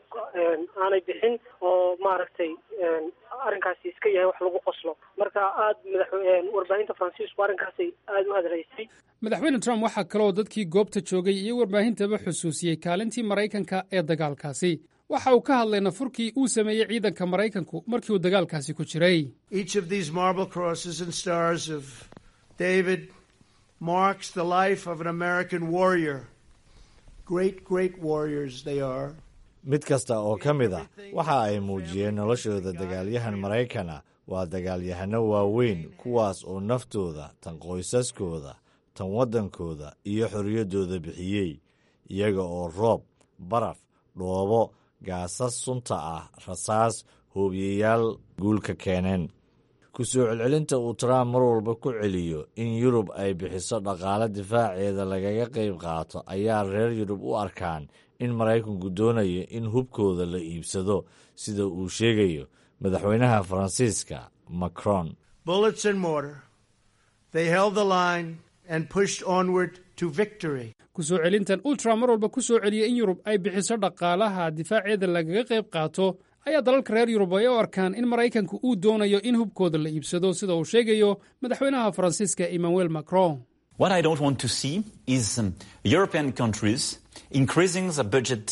[SPEAKER 19] aanay bixin oo maaragtay arrinkaasi iska yahay wax lagu qoslo marka aad madax warbaahinta faransiisku arrinkaasay aada u hadlaysay
[SPEAKER 18] madaxweyne trump waxaa kaloo dadkii goobta joogay iyo warbaahintaba xusuusiyey kaalintii maraykanka ee dagaalkaasi waxa uu ka hadlay nafurkii uu sameeyey ciidanka maraykanku markii uu dagaalkaasi ku jiray
[SPEAKER 20] Each of these marble crosses and stars of David marks the life of an American warrior. Great, great warriors they are.
[SPEAKER 21] mid kasta oo ka mid ah waxa ay muujiyeen noloshooda dagaalyahan maraykana waa dagaalyahano waaweyn kuwaas oo naftooda tan qoysaskooda tan waddankooda iyo xorriyaddooda bixiyey iyaga oo roob baraf dhoobo gaasas sunta ah rasaas hoobiyayaal guulka keeneen ku soo celcelinta uu trump mar walba ku celiyo in yurub ay bixiso dhaqaale difaaceeda lagaga qayb qaato ayaa reer yurub u arkaan in maraykanku doonayo in hubkooda la iibsado sida uu sheegayo madaxweynaha faransiiska macron
[SPEAKER 20] Bullets and mortar. They held the line and pushed onward to victory.
[SPEAKER 18] ku soo celintan uu trump mar walba ku soo celiyey in yurub ay bixiso dhaqaalaha difaaceeda lagaga qayb qaato ayaa dalalka reer yurub ay u arkaan in maraykanku uu doonayo in hubkooda la iibsado sida uu sheegayo madaxweynaha faransiiska emmanuel macron
[SPEAKER 22] What I don't want to see is um, European countries increasing the budget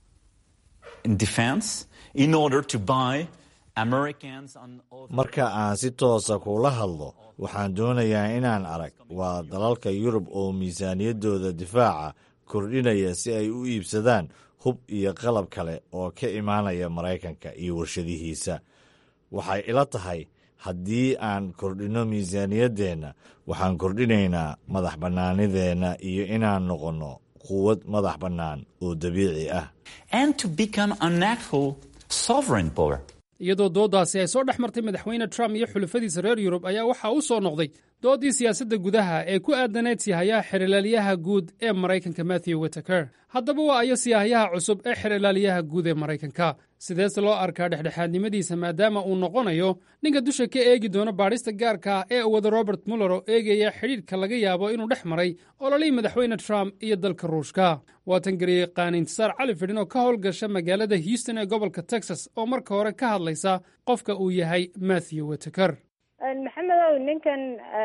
[SPEAKER 22] in defense in order to buy Americans and
[SPEAKER 21] marka aan si toosa kula hadlo waxaan doonayaa inaan arag waa dalalka yurub oo miisaaniyaddooda difaaca kordhinaya si ay u iibsadaan hub iyo qalab kale oo ka imaanaya maraykanka iyo warshadihiisa waxay ila tahay haddii aan kordhinno miisaaniyaddeenna waxaan kordhinaynaa madax bannaanideenna iyo inaan noqonno quwad madax bannaan oo dabiici ah
[SPEAKER 22] and to become an actual sovereign power.
[SPEAKER 18] iyadoo dooddaasi ay soo dhex martay madaxweyne trump iyo xulafadiisa reer yurub ayaa waxaa u soo noqday doodii siyaasadda gudaha ee ku aadaneed siyahayaha xerilaalyaha guud ee maraykanka matthew witaker haddaba waa ayo siyahayaha cusub ee xerilaalyaha guud ee maraykanka sideese loo arkaa dhexdhexaadnimadiisa maadaama uu noqonayo ninka dusha ka eegi doono baadhista gaarka ah ee wada robert muller oo eegaya xidhiidhka laga yaabo inuu dhex maray ololihii madaxweyne trump iyo dalka ruushka waatan gariyey qaanintisaar cali fidhin oo ka howlgasha magaalada houston ee gobolka texas oo marka hore ka hadlaysa qofka uu yahay matthew witaker
[SPEAKER 4] maxamedow ninkan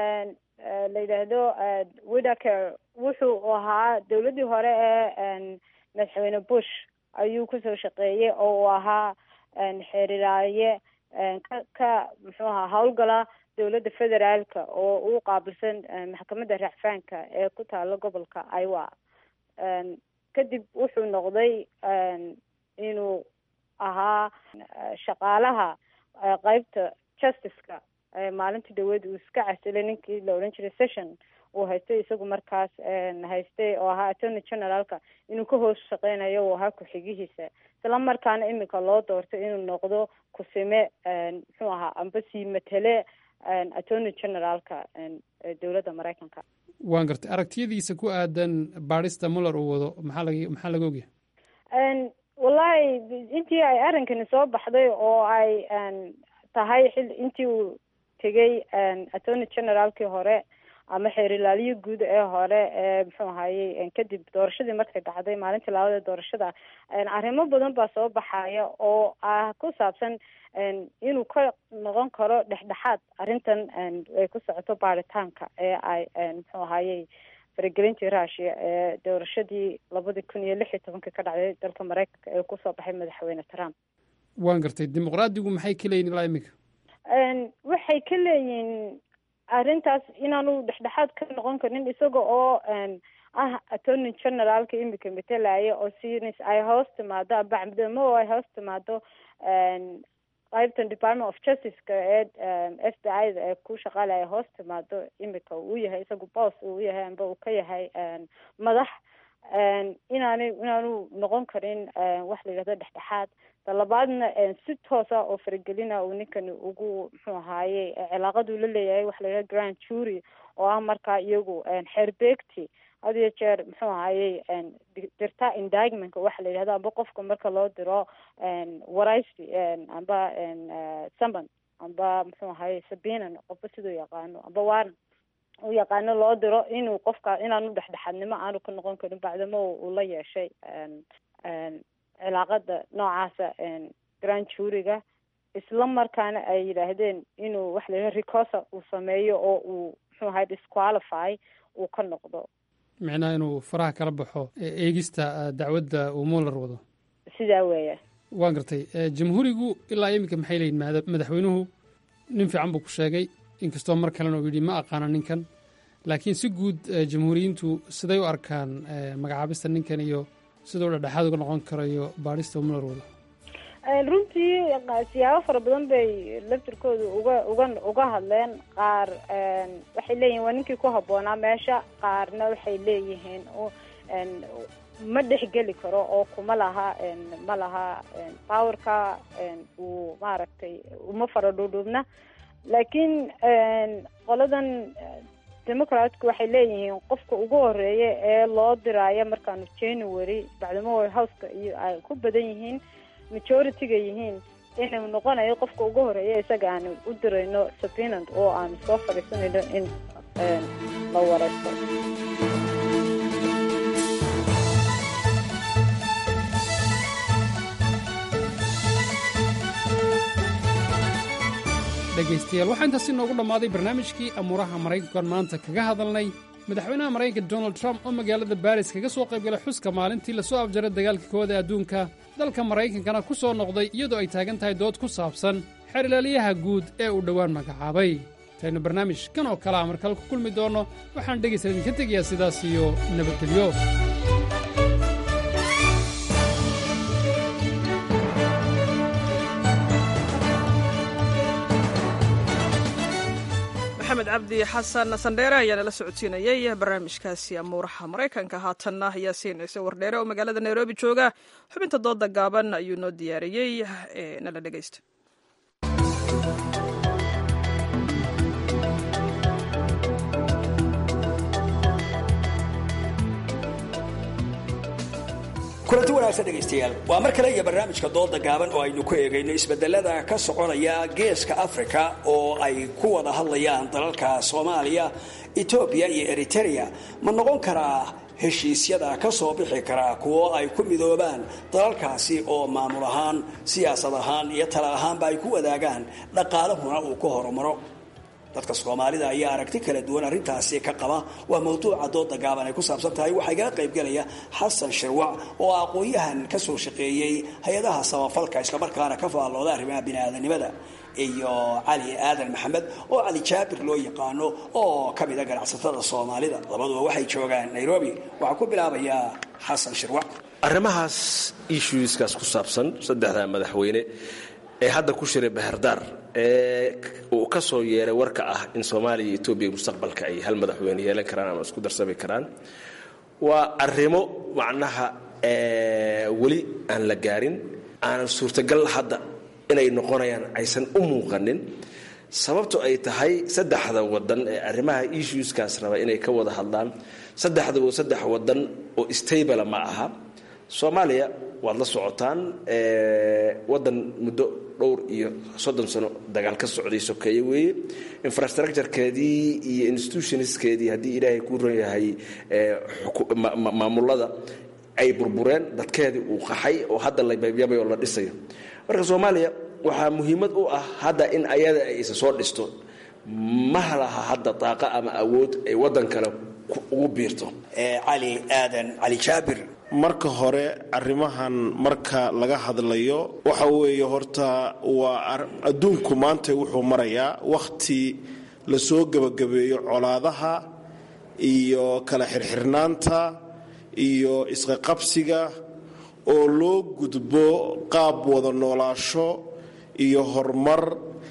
[SPEAKER 4] la yidhaahdo widaker wuxuu ahaa dowladdii hore ee madaxweyne bush ayuu kusoo shaqeeyey oo uu ahaa xeeriraaye ka ka muxuu ahaa howlgala dowladda federaalka oo u qaabilsan maxkamadda racfaanka ee ku taalo gobolka iowa kadib wuxuu noqday inuu ahaa shaqaalaha qeybta justiceka maalintii dhaweed uu iska casilay ninkii la odhan jiray session uu haystay isagu markaas haystay oo ahaa attorney generaalka inuu ka hoos shaqeynayo uu ahaa ku-xigihiisa isla markaana imika loo doortay inuu noqdo kusime muxuu ahaa amba sii matele attorney generaalka dowladda maraykanka
[SPEAKER 18] waan gartay aragtiyadiisa ku aadan baadhista muller uu wado maxaa laga maxaa laga ogyahay
[SPEAKER 4] wallahi intii ay arrinkani soo baxday oo ay tahay xil intii uu tegay attorney generaalkii hore ama xeerilaalyo guud ee hore ee muxuu ahayey kadib doorashadii markay dhacday maalintii laabada doorashada arrimo badan baa soo baxaya oo ah ku saabsan inuu ka noqon karo dhexdhexaad arrintan ay ku socoto baaritaanka ee ay muxuu ahayey faragelintii russia ee doorashadii labadii kun iyo lix iyo tobankii ka dhacday dalka maraykanka ee kusoo baxay madaxweyne trump
[SPEAKER 18] waan gartay dimuqraadigu maxay ka leeyihin ilaa imika
[SPEAKER 4] waxay ka leeyihin arrintaas inaanu dhexdhexaad ka noqon karin isaga oo ah attorney generaalka imika matelaya oo sinis ay hoos timaado abacdamo oo ay hoos timaado qaybtan department of justiceka ee f b i da ee ku shaqaalaya hoos timaado imika uu yahay isagu boss uu yahay amba uu ka yahay madax inaana inaanu noqon karin wax la yidhahdo dhexdhexaad talabaadna si toosa oo faragelina uu ninkani ugu muxuu ahaaye cilaaqaduu la leeyahay waxa la yidhahdo grand jury oo ah markaa iyagu xeerbeegti had iyo jeer muxuu ahayey dirta indictmentka waxa la yidhahdo amba qofka marka loo diro waraysi amba saman amba muxuu ahaye sabinan qofba siduu yaqaano amba waran u yaqaano loo diro inuu qofka inaanu dhexdhexaadnimo aanu ka noqon karin bacdamo uu la yeeshay cilaaqada noocaasa grand juryga isla markaana ay yidhaahdeen inuu waxa la yidhaha recosa uu sameeyo oo uu muxuu ahay disqualify uu ka noqdo
[SPEAKER 18] micnaha inuu faraha kala baxo eegista dacwadda uu muller wado
[SPEAKER 4] sidaa weeya
[SPEAKER 18] waan gartay jamhuurigu ilaa iminka maxay leeyihin madaxweynuhu nin fiican buu ku sheegay inkastoo mar kalena uu yidhi ma aqaana ninkan laakiin si guud jamhuuriyiintu siday u arkaan magacaabista ninkan iyo siduu dhexdhexaad uga noqon karayo baadhista muller wado
[SPEAKER 4] runtii siyaabo fara badan bay laftirkooda uga uga uga hadleen qaar waxay leeyihin waa ninkii ku habboonaa meesha qaarna waxay leeyihiin ma dhexgeli karo oo kuma laha ma laha powerka uu maaragtay uma fara dhuudhuubna laakiin qoladan democratku waxay leeyihiin qofka ugu horeeya ee loo diraayo markaanu january bacdamo houseka iyo ay ku badan yihiin majority-ga yihiin inuu noqonayo qofka ugu horeeya isaga aanu u dirayno sabinand oo aanu soo fadhiisanayno in la wareysto
[SPEAKER 18] dhegaystayaal waxaa intaasi noogu dhammaaday barnaamijkii amuuraha maraykankan maanta kaga hadalnay madaxweynaha maraykanka donald trump oo magaalada baris kaga soo qaybgalay xuska maalintii lasoo afjaray dagaalka kooda adduunka dalka maraykankana ku soo noqday iyadoo ay taagan tahay dood ku saabsan xeerlaaliyaha guud ee uu dhowaan magacaabay intaynu barnaamij kan oo kale a markale ku kulmi doonno waxaan dhegaysta idinka tegayaa sidaas iyo nabadgelyo
[SPEAKER 2] maxamed cabdi xasan sandheere ayaana la socodsiinayay barnaamijkaasi amuuraha maraykanka haatanna ayaa siinaysa wardheere oo magaalada nairobi jooga xubinta dooda gaaban ayuu noo diyaariyey ee nala dhegaysta
[SPEAKER 3] kulanti wanaagsan dhegaystayaal waa mar kale iyo barnaamijka dooda gaaban oo aynu ku eegayno isbedelada ka soconaya geeska afrika oo ay ku wada hadlayaan dalalka soomaaliya etoobiya iyo eritereya ma noqon karaa heshiisyada ka soo bixi karaa kuwo ay ku midoobaan dalalkaasi oo maamul ahaan siyaasad ahaan iyo tala ahaanba ay ku wadaagaan dhaqaalahuna uu ku horumaro dadka soomaalida ayaa aragti kala duwan arrintaasi ka qaba waa mawduuca dooda gaaban ay ku saabsan tahay waxaa igala qaybgelaya xasan shirwac oo aqoon-yahan ka soo shaqeeyey hay-adaha samafalka islamarkaana ka faallooda arrimaha biniaadanimada iyo cali aadan maxamed oo cali jaabir loo yaqaano oo ka mida ganacsatada soomaalida labaduba waxay joogaan nairobi waxaa ku bilaabayaa xasan shirwac
[SPEAKER 5] arrimahaas issueskaas ku saabsan saddexda madaxweyne ee hadda ku shiray baherdaar ee uu ka soo yeeray warka ah in soomaaliya iyo etoobiya mustaqbalka ay hal madaxweyne yeelan karaan ama isku darsami karaan waa arrimo macnaha weli aan la gaarin aanan suurtagal hadda inay noqonayaan aysan u muuqanin sababto ay tahay saddexda wadan ee arrimaha issueskaas raba inay ka wada hadlaan saddexdaba saddex wadan oo stabala ma aha soomaaliya waad la socotaan wadan muddo dhowr iyo soddon sano dagaal ka socday sokeeye weeye infrastructurekeedii iyo institutionskeedii haddii ilaahay kuu ron yahay maamulada ay burbureen dadkeedii uu qaxay oo hadda la yabyabay oo la dhisayo marka soomaaliya waxaa muhiimad u ah hadda in ayada ay isa soo dhisto ma laha hadda daaqa ama awood ay wadan kale ugu biirto
[SPEAKER 3] cali aadan cali jaabir
[SPEAKER 23] marka hore arrimahan marka laga hadlayo waxa weeye horta waa adduunku maanta wuxuu marayaa wakhti lasoo gebagabeeyo colaadaha iyo kala xirxirnaanta iyo isqaqabsiga oo loo gudbo qaab wada noolaasho iyo horumar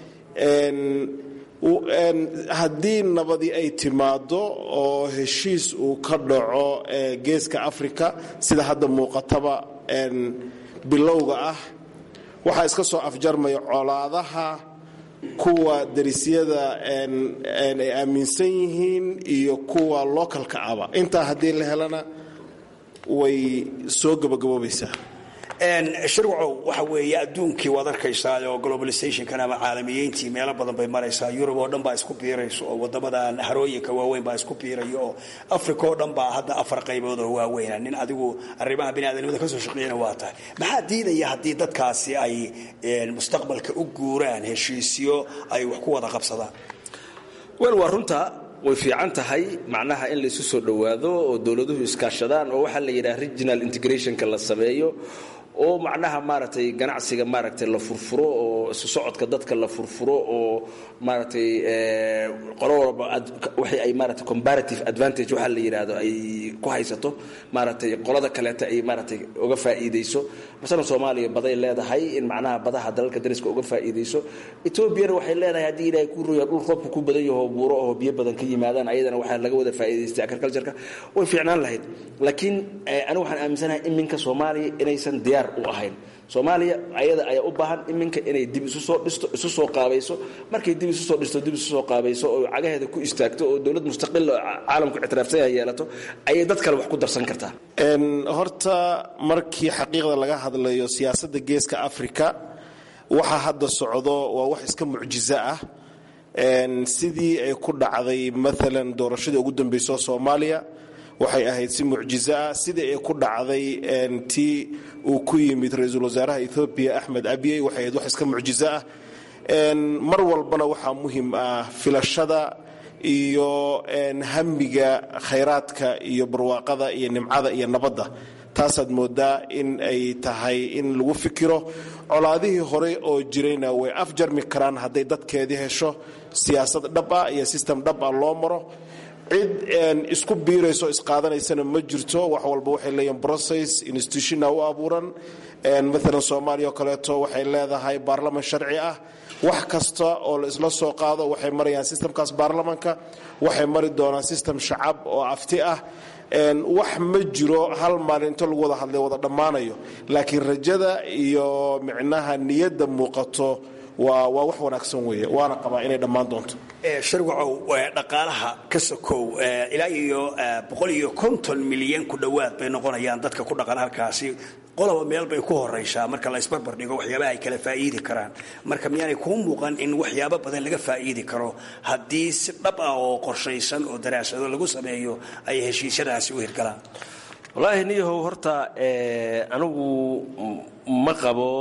[SPEAKER 23] haddii nabadii ay timaado oo heshiis uu ka dhaco geeska africa sida hadda muuqataba bilowga ah waxaa iska soo afjarmaya colaadaha kuwa darisyada ay aaminsan yihiin iyo kuwa localka aba intaa haddii la helana way soo gabagaboobaysaa
[SPEAKER 3] shirwacow waxa weeye adduunkii waad arkaysaa oo globalizationkan ama caalamiyeyntii meelo badan bay maraysaa yurub oo dhan baa isku biirayso oo wadamadan harooyinka waaweyn baa isku biirayo oo africa oo dhan baa hadda afar qaybood oo waaweyna nin adigu arrimaha biniaadamnimada kasoo shaqeeyana waa tahay maxaa diidaya haddii dadkaasi ay mustaqbalka u guuraan heshiisyo ay wax ku wada qabsadaan
[SPEAKER 5] wel waa runta way fiican tahay macnaha in laysu soo dhowaado oo dowladuhu iskaashadaan oo waxaa la yidhaha regional integrationka la sameeyo oo macnaha maaragtay ganacsiga maaragtay la furfuro oo isu socodka dadka la furfuro oo maaragtay qolo walba wixii ay maaragtay comparative advantage waxaa la yidhaahdo ay ku haysato maaragtay qolada kaleeta ay maaragtay uga faa'iidayso masalan soomaaliya baday leedahay in macnaha badaha dalalka dariska uga faa'iidayso etoobiyana waxay leedahay haddii ilaahay kuu roya dhul roobka ku badan yaho buuro oo biyo badan ka yimaadaan ayadana waxaa laga wada faa'iidaystay agricultureka way fiicnaan lahayd laakiin anigu waxaan aaminsanahay iminka soomaaliya inaysan diyaar u ahayn soomaaliya ayada ayaa u baahan iminka inay dib isu soo dhisto isu soo qaabayso markay dib isu soo dhisto dib isu soo qaabayso oo cagaheeda ku istaagto oo dowlad mustaqil oo caalamku ictiraafsan yahay yeelato ayay dad kale wax ku darsan kartaa
[SPEAKER 23] horta markii xaqiiqda laga hadlayo siyaasadda geeska africa waxa hadda socdo waa wax iska mucjizo ah sidii ay ku dhacday maalan doorashadii ugu dambeysoo soomaaliya waxay ahayd si mucjizo ah sidii ay ku dhacday tii uu ku yimid ra-iisul wasaaraha ethoobiya axmed abiy waxay ahayd wax iska mucjizo ah mar walbana waxaa muhim ah filashada iyo hamiga khayraadka iyo barwaaqada iyo nimcada iyo nabadda taasaad moodaa in ay tahay in lagu fikiro colaadihii hore oo jirayna way afjarmi karaan hadday dadkeedii hesho siyaasad dhab ah iyo sistem dhab ah loo maro cid isku biirayso isqaadanaysana ma jirto wax walba waxay leeyihin process institutionna u abuuran maalan soomaaliya oo kaleeto waxay leedahay baarlaman sharci ah wax kasta oo la isla soo qaado waxay marayaan sistemkaas baarlamanka waxay mari doonaan sistem shacab oo afti ah wax ma jiro hal maalin inta lagu wada hadlay wada dhammaanayo laakiin rajada iyo micnaha niyadda muuqato waa waa wax wanaagsan weeye waana qabaa inay dhammaan doonto
[SPEAKER 3] sharwacow dhaqaalaha ka sokow ilaa iyo boqol iyo konton milyan ku dhowaad bay noqonayaan dadka ku dhaqan halkaasi qoloba meel bay ku horaysaa marka la isbarbar dhigo waxyaabaha ay kala faa'iidi karaan marka miyaanay kuu muuqan in waxyaabo badan laga faa'iidi karo haddii si dhab ah oo qorshaysan oo daraasado lagu sameeyo ay heshiisyadaasi u hirgalaan
[SPEAKER 5] wallaahi niyahow horta anigu ma qabo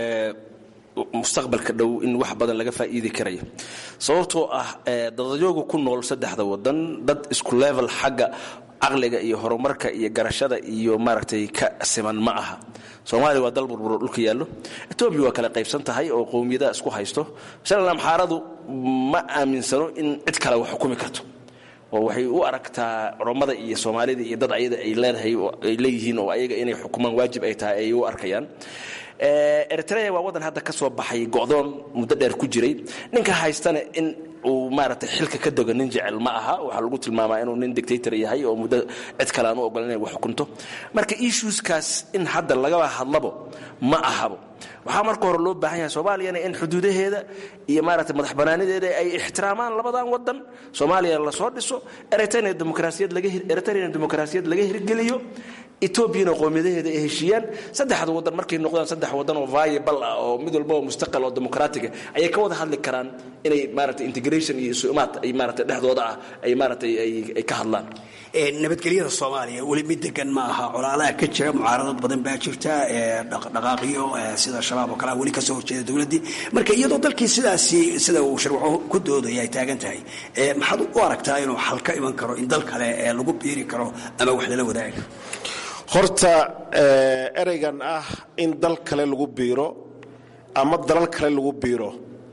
[SPEAKER 5] mustaqbalka dhow in wax badan laga faa'iidi karayo sababtoo ah dadayooga ku nool saddexda wadan dad isku level xagga caqliga iyo horumarka iyo garashada iyo maaragtay ka siman ma aha soomaaliya waa dal burburo dhulka yaallo etoobiya waa kala qaybsan tahay oo qowmiyadaha isku haysto masalan amxaaradu ma aaminsano in cid kale wax xukumi karto oo waxay u aragtaa culammada iyo soomaalida iyo dad ayada ay leedahay ay leeyihiin oo ayaga inay xukumaan waajib ay tahay ay u arkayaan eritrea waa waddan hadda ka soo baxay go'doon muddo dheer ku jiray ninka haystana in uu maaragtay xilka ka doga nin jecel ma aha waxaa lagu tilmaamaa inuu nin dictator yahay oo muddo cid kale aan u ogolan inay wax xukunto marka issueskaas in hadda lagaba hadlabo ma ahabo waxaa marka hore loo baahan yahay soomaaliyana in xuduudaheeda iyo maaragtay madax banaanideeda ay ixtiraamaan labadan wadan soomaaliya lasoo dhiso eritrea demokrasiyad laga eritreana demokrasiyad laga hirgeliyo etoobiyana qowmiyadaheeda ay heshiiyaan saddexda wadan markay noqdaan saddex wadan oo viable ah oo mid walba oo mustaqal oo dimuqraatiga ayay ka wada hadli karaan inay maaragtay integration iyo isumaad ay maaragtay dhexdooda ah ay maaragtay ay ka hadlaan
[SPEAKER 3] nabadgelyada soomaaliya weli mid degan ma aha colaadaha ka jira mucaaradad badan baa jirta dhaqdhaqaaqiyo sida shabaab oo kalea weli kasoo horjeeda dowladdii marka iyadoo dalkii sidaasi sida uu sharwaco ku doodaya ay taagan tahay maxaad u aragtaa inuu xal ka iman karo in dal kale lagu biiri karo ama wax lala wadaaga
[SPEAKER 23] horta ereygan ah in dal kale lagu biiro ama dalal kale lagu biiro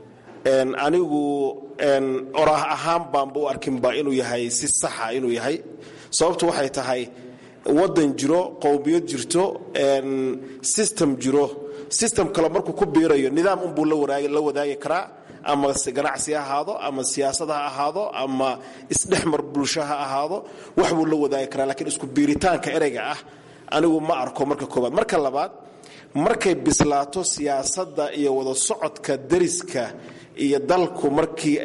[SPEAKER 23] anigu oraah ahaan baanba u arkinba inuu yahay si saxa inuu yahay sababtu waxay tahay wadan jiro qowmiyad jirto system jiro system kale markuu ku biirayo nidaam unbuu la wadaagi karaa ama ganacsi ha ahaado ama siyaasad ha ahaado ama isdhexmar bulsho ha ahaado wax buu la wadaagi karaa lakiin isku biiritaanka ereyga ah anigu ma arko marka koobaad marka labaad markay bislaato siyaasadda iyo wada socodka dariska iyo dalku markii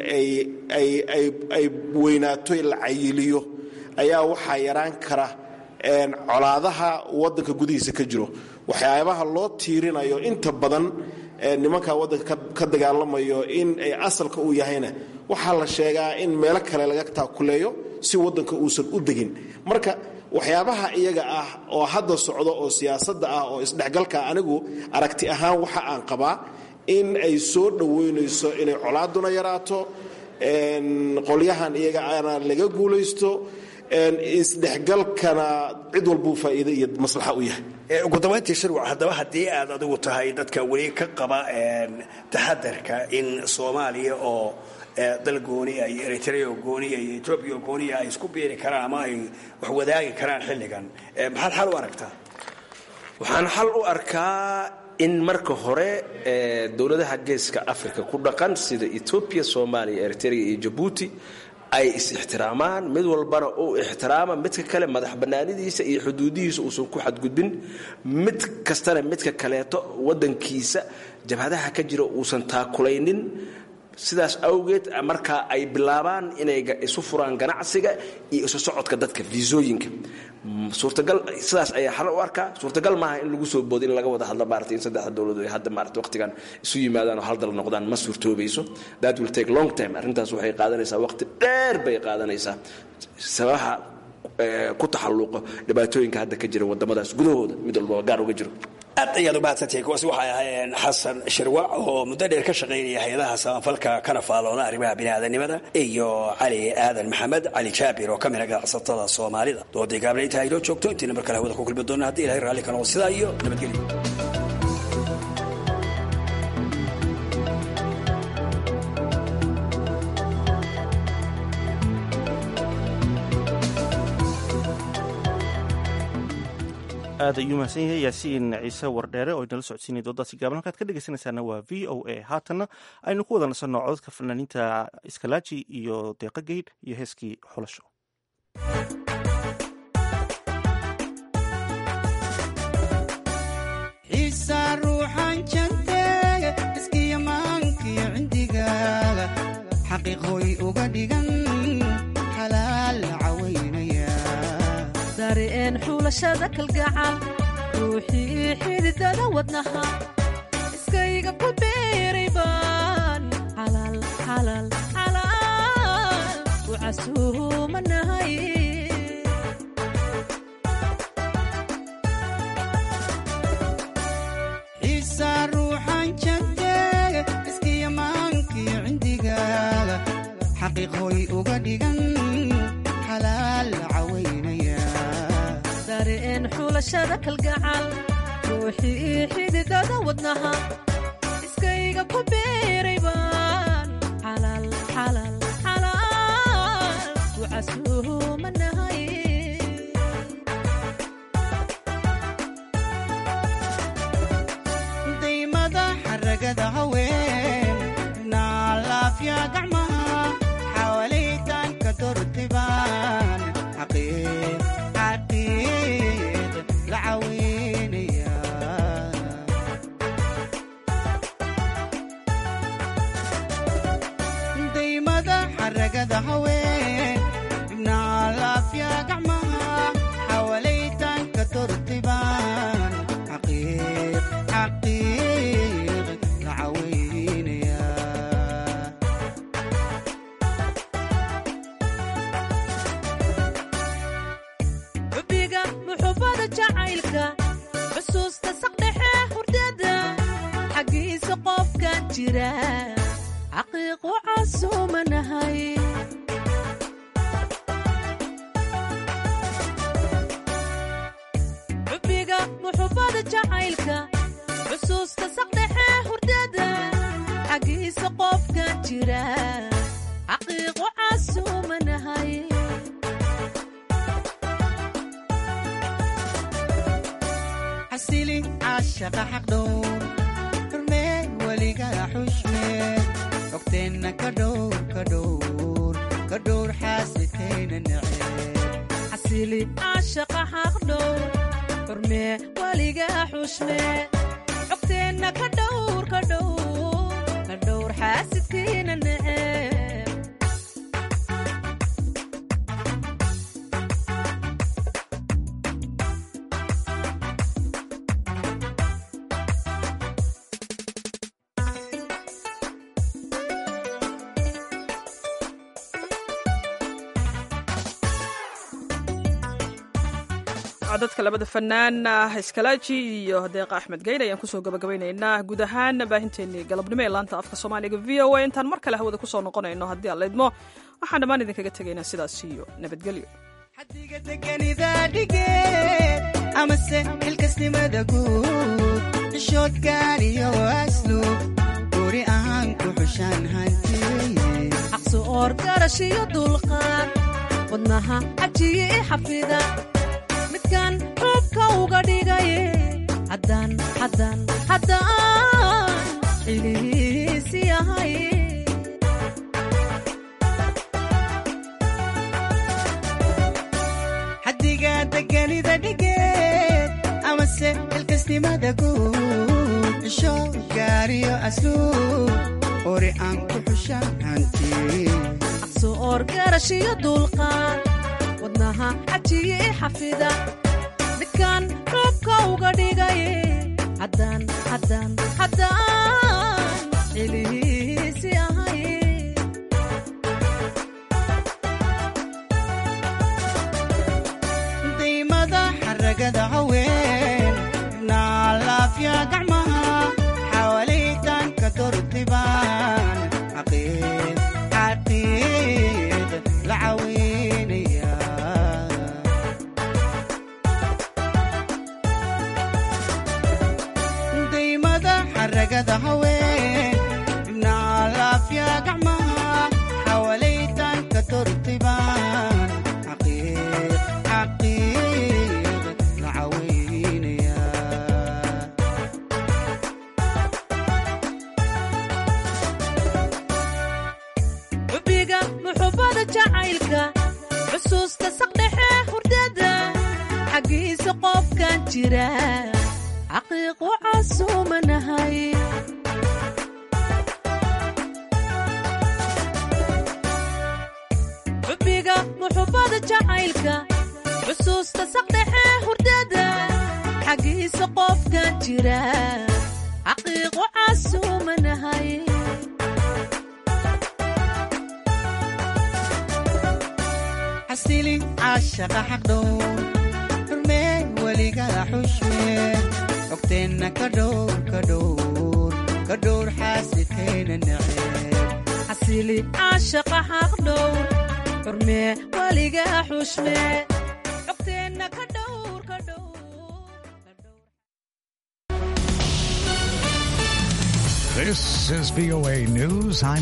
[SPEAKER 23] ay weynaato la cayiliyo ayaa waxaa yaraan kara colaadaha wadanka gudihiisa ka jiro waxyaabaha loo tiirinayo inta badan nimanka wadanka ka dagaalamayo in ay asalka uu yahayna waxaa la sheegaa in meelo kale laga taakuleeyo si wadanka uusan u degin marka waxyaabaha iyaga ah oo hadda socdo oo siyaasadda ah oo isdhexgalka anigu aragti ahaan waxa aan qabaa in ay soo dhoweynayso inay colaaduna yaraato qolyahan iyaga ana laga guulaysto isdhexgalkana cid walbuu faa'iide iyo maslaxa u yahay
[SPEAKER 3] ugu dambayntii shirwac haddaba haddii aad adigu tahay dadka weli ka qaba taxadarka in soomaaliya oo dal gooniya iyo eritrea oo gooniya iyo etoobiya oo gooniya ay isku biiri karaan ama ay wax wadaagi karaan xilligan maxaad xal u aragtaa
[SPEAKER 5] waxaan xal u arkaa in marka hore dowladaha geeska africa ku dhaqan sida etoobiya soomaaliya eritrea iyo jabuuti ay is-ixtiraamaan mid walbana uu ixtiraama midka kale madax bannaanidiisa iyo xuduudihiisa uusan ku xadgudbin mid kastana midka kaleeto wadankiisa jabhadaha ka jira uusan taakulaynin sidaas awgeed markaa ay bilaabaan inay isu furaan ganacsiga iyo isu socodka dadka viisooyinka suurtagal sidaas ayaa xal u arkaa suurtagal maaha in lagu soo boodo in laga wada hadlo maarata in saddexda dowladood ay hadda maarata waqtigan isu yimaadaan oo hal dal noqdaan ma suurtoobayso that will take long time arrintaas waxay qaadanaysaa waqti dheer bay qaadanaysaa sababaha ku taxalluqo dhibaatooyinka hadda ka jira wadamadaas gudahooda mid walba gaar uga jiro
[SPEAKER 3] aad ayaad u mahadsantihiin kuwaasi waxay ahaayeen xasan shirwac oo muddo dheer ka shaqaynaya hay-adaha samafalka kana faaloona arrimaha biniaadanimada iyo cali aadan maxamed cali jaabir oo ka mid a ganacsatada soomaalida doodii gaabla intaa inoo joogto intiina mar kale hawada ku kulmi doona haddii ilahay raalli ka noqo sidaa iyo nabadgelyo
[SPEAKER 1] aad ayuu mahadsan yahay yaasiin ciise wardheere oo inala socodsiinay doodaasi gaaban halkaad ka dhegeysanaysaana waa v o a haatanna aynu ku wada nasanno codadka fanaaniinta iskalaaji iyo deeqa geydh iyo heeskii xulasho
[SPEAKER 6] xiisa ruuxan jantee iskiyamaankiyo cindigaaga xaqiiqooy uga
[SPEAKER 7] xulashada kalgacal ruuxii xididada wadnaha iskayga ku beeray baan xalaal xalaal xalaal u casuumanahay
[SPEAKER 6] xiisa ruuxan jabteega iskiyamaankii cindigaaga xaqiiqooy uga dhigan xalaal cawaynaya
[SPEAKER 7] dareen xulashada kalgacal ruuxii xididada wadnaha iskayga ku beeray baan xalaal xalaal xalaal u casuumanahay
[SPEAKER 6] daymada xaragada haween naalaafya gacmaha xawaalaytanka dortibaan xaqiiq xaqiiq la caweynaya daymada xaragada haween naalaafya gacmaha xawaalaytanka dortibaan xaqiiq xaqiiq la caweynaya
[SPEAKER 7] xubbiga muxubbada jacaylka xusuusta saqdhexe hurdada xaggiisa qofkan jira xaqiiqu casuumanahay xubbiga muxubbada jacaylka xusuusta saqdhexe hurdada xaggiisa qofkan jira xaqiiqu casuumanahay
[SPEAKER 6] xasili caashaqa xaqdhowr xurmee weligaa xushmee ogteenna ka dhowr ka dhowr ka dhowr xaasidkayna neceeb
[SPEAKER 7] xasili caashaqa xaqdhow xurmee weligaa xushmee xogteenna ka dhowr ka dhowr ka dhowr xaasidkiina neceb
[SPEAKER 2] codadka labada fanaan iskalaaji iyo deeqa axmed geyn ayaan kusoo gabagabaynaynaa guud ahaan baahinteenii galabnimo ee laanta afka soomaaliga v o a intaan mar kale hawada kusoo noqonayno haddii aan laydmo waxaan dhammaan idinkaga tegaynaa sidaas iyo nabadgelyo
[SPEAKER 6] deganida dhigeed amase xilkasnimada guud xishoodkaan iyo asluub guri ahaan ku xushaan hantiye
[SPEAKER 7] xaqsu oor garash iyo dulqaad wadnaha cajiye i xafida midkan xuubka uga dhigaye haddaan haddaan haddaan xilihiisi ahay
[SPEAKER 6] xaddiga deganida dhigeed amase xilkasnimada guud xisho gaariyo asluub ori aan ku xushaan hantiye
[SPEAKER 7] xaqsu oor garash iyo dulqaad wadnaha cajiye i xafida midkan xuubka uga dhigaye haddaan haddaan haddaan xilihiisi ahay
[SPEAKER 6] daymada xaragada haween naalaafya gacmaha xawaalaytanka dortibaan xaqiiq xaqiiq la caweynaya daymada xaragada haween naalaafya gacmaha xawaalaytanka dortibaan xaqiiq xaqiiq la caweynaya
[SPEAKER 7] xubbiga muxubbada jacaylka xusuusta saqdhexe hurdada xaggiisa qofkan jira xaqiiqu casuumanahay xubbiga muxubbada jacaylka xusuusta saqdhexe hurdada xaggiisa qofkan jira xaqiiqo casuumanahay
[SPEAKER 6] xasili caashaqa xaqdhow xurmee weligada xushmee xogteenna ka dhowr ka dhowr ka dhowr xaasidkayna neceeb
[SPEAKER 7] xasili caashaqa xaq dhowr xurmee weliga xushmee xogteenna ka dhowr ka dhowr
[SPEAKER 8] This is VOA News. I'm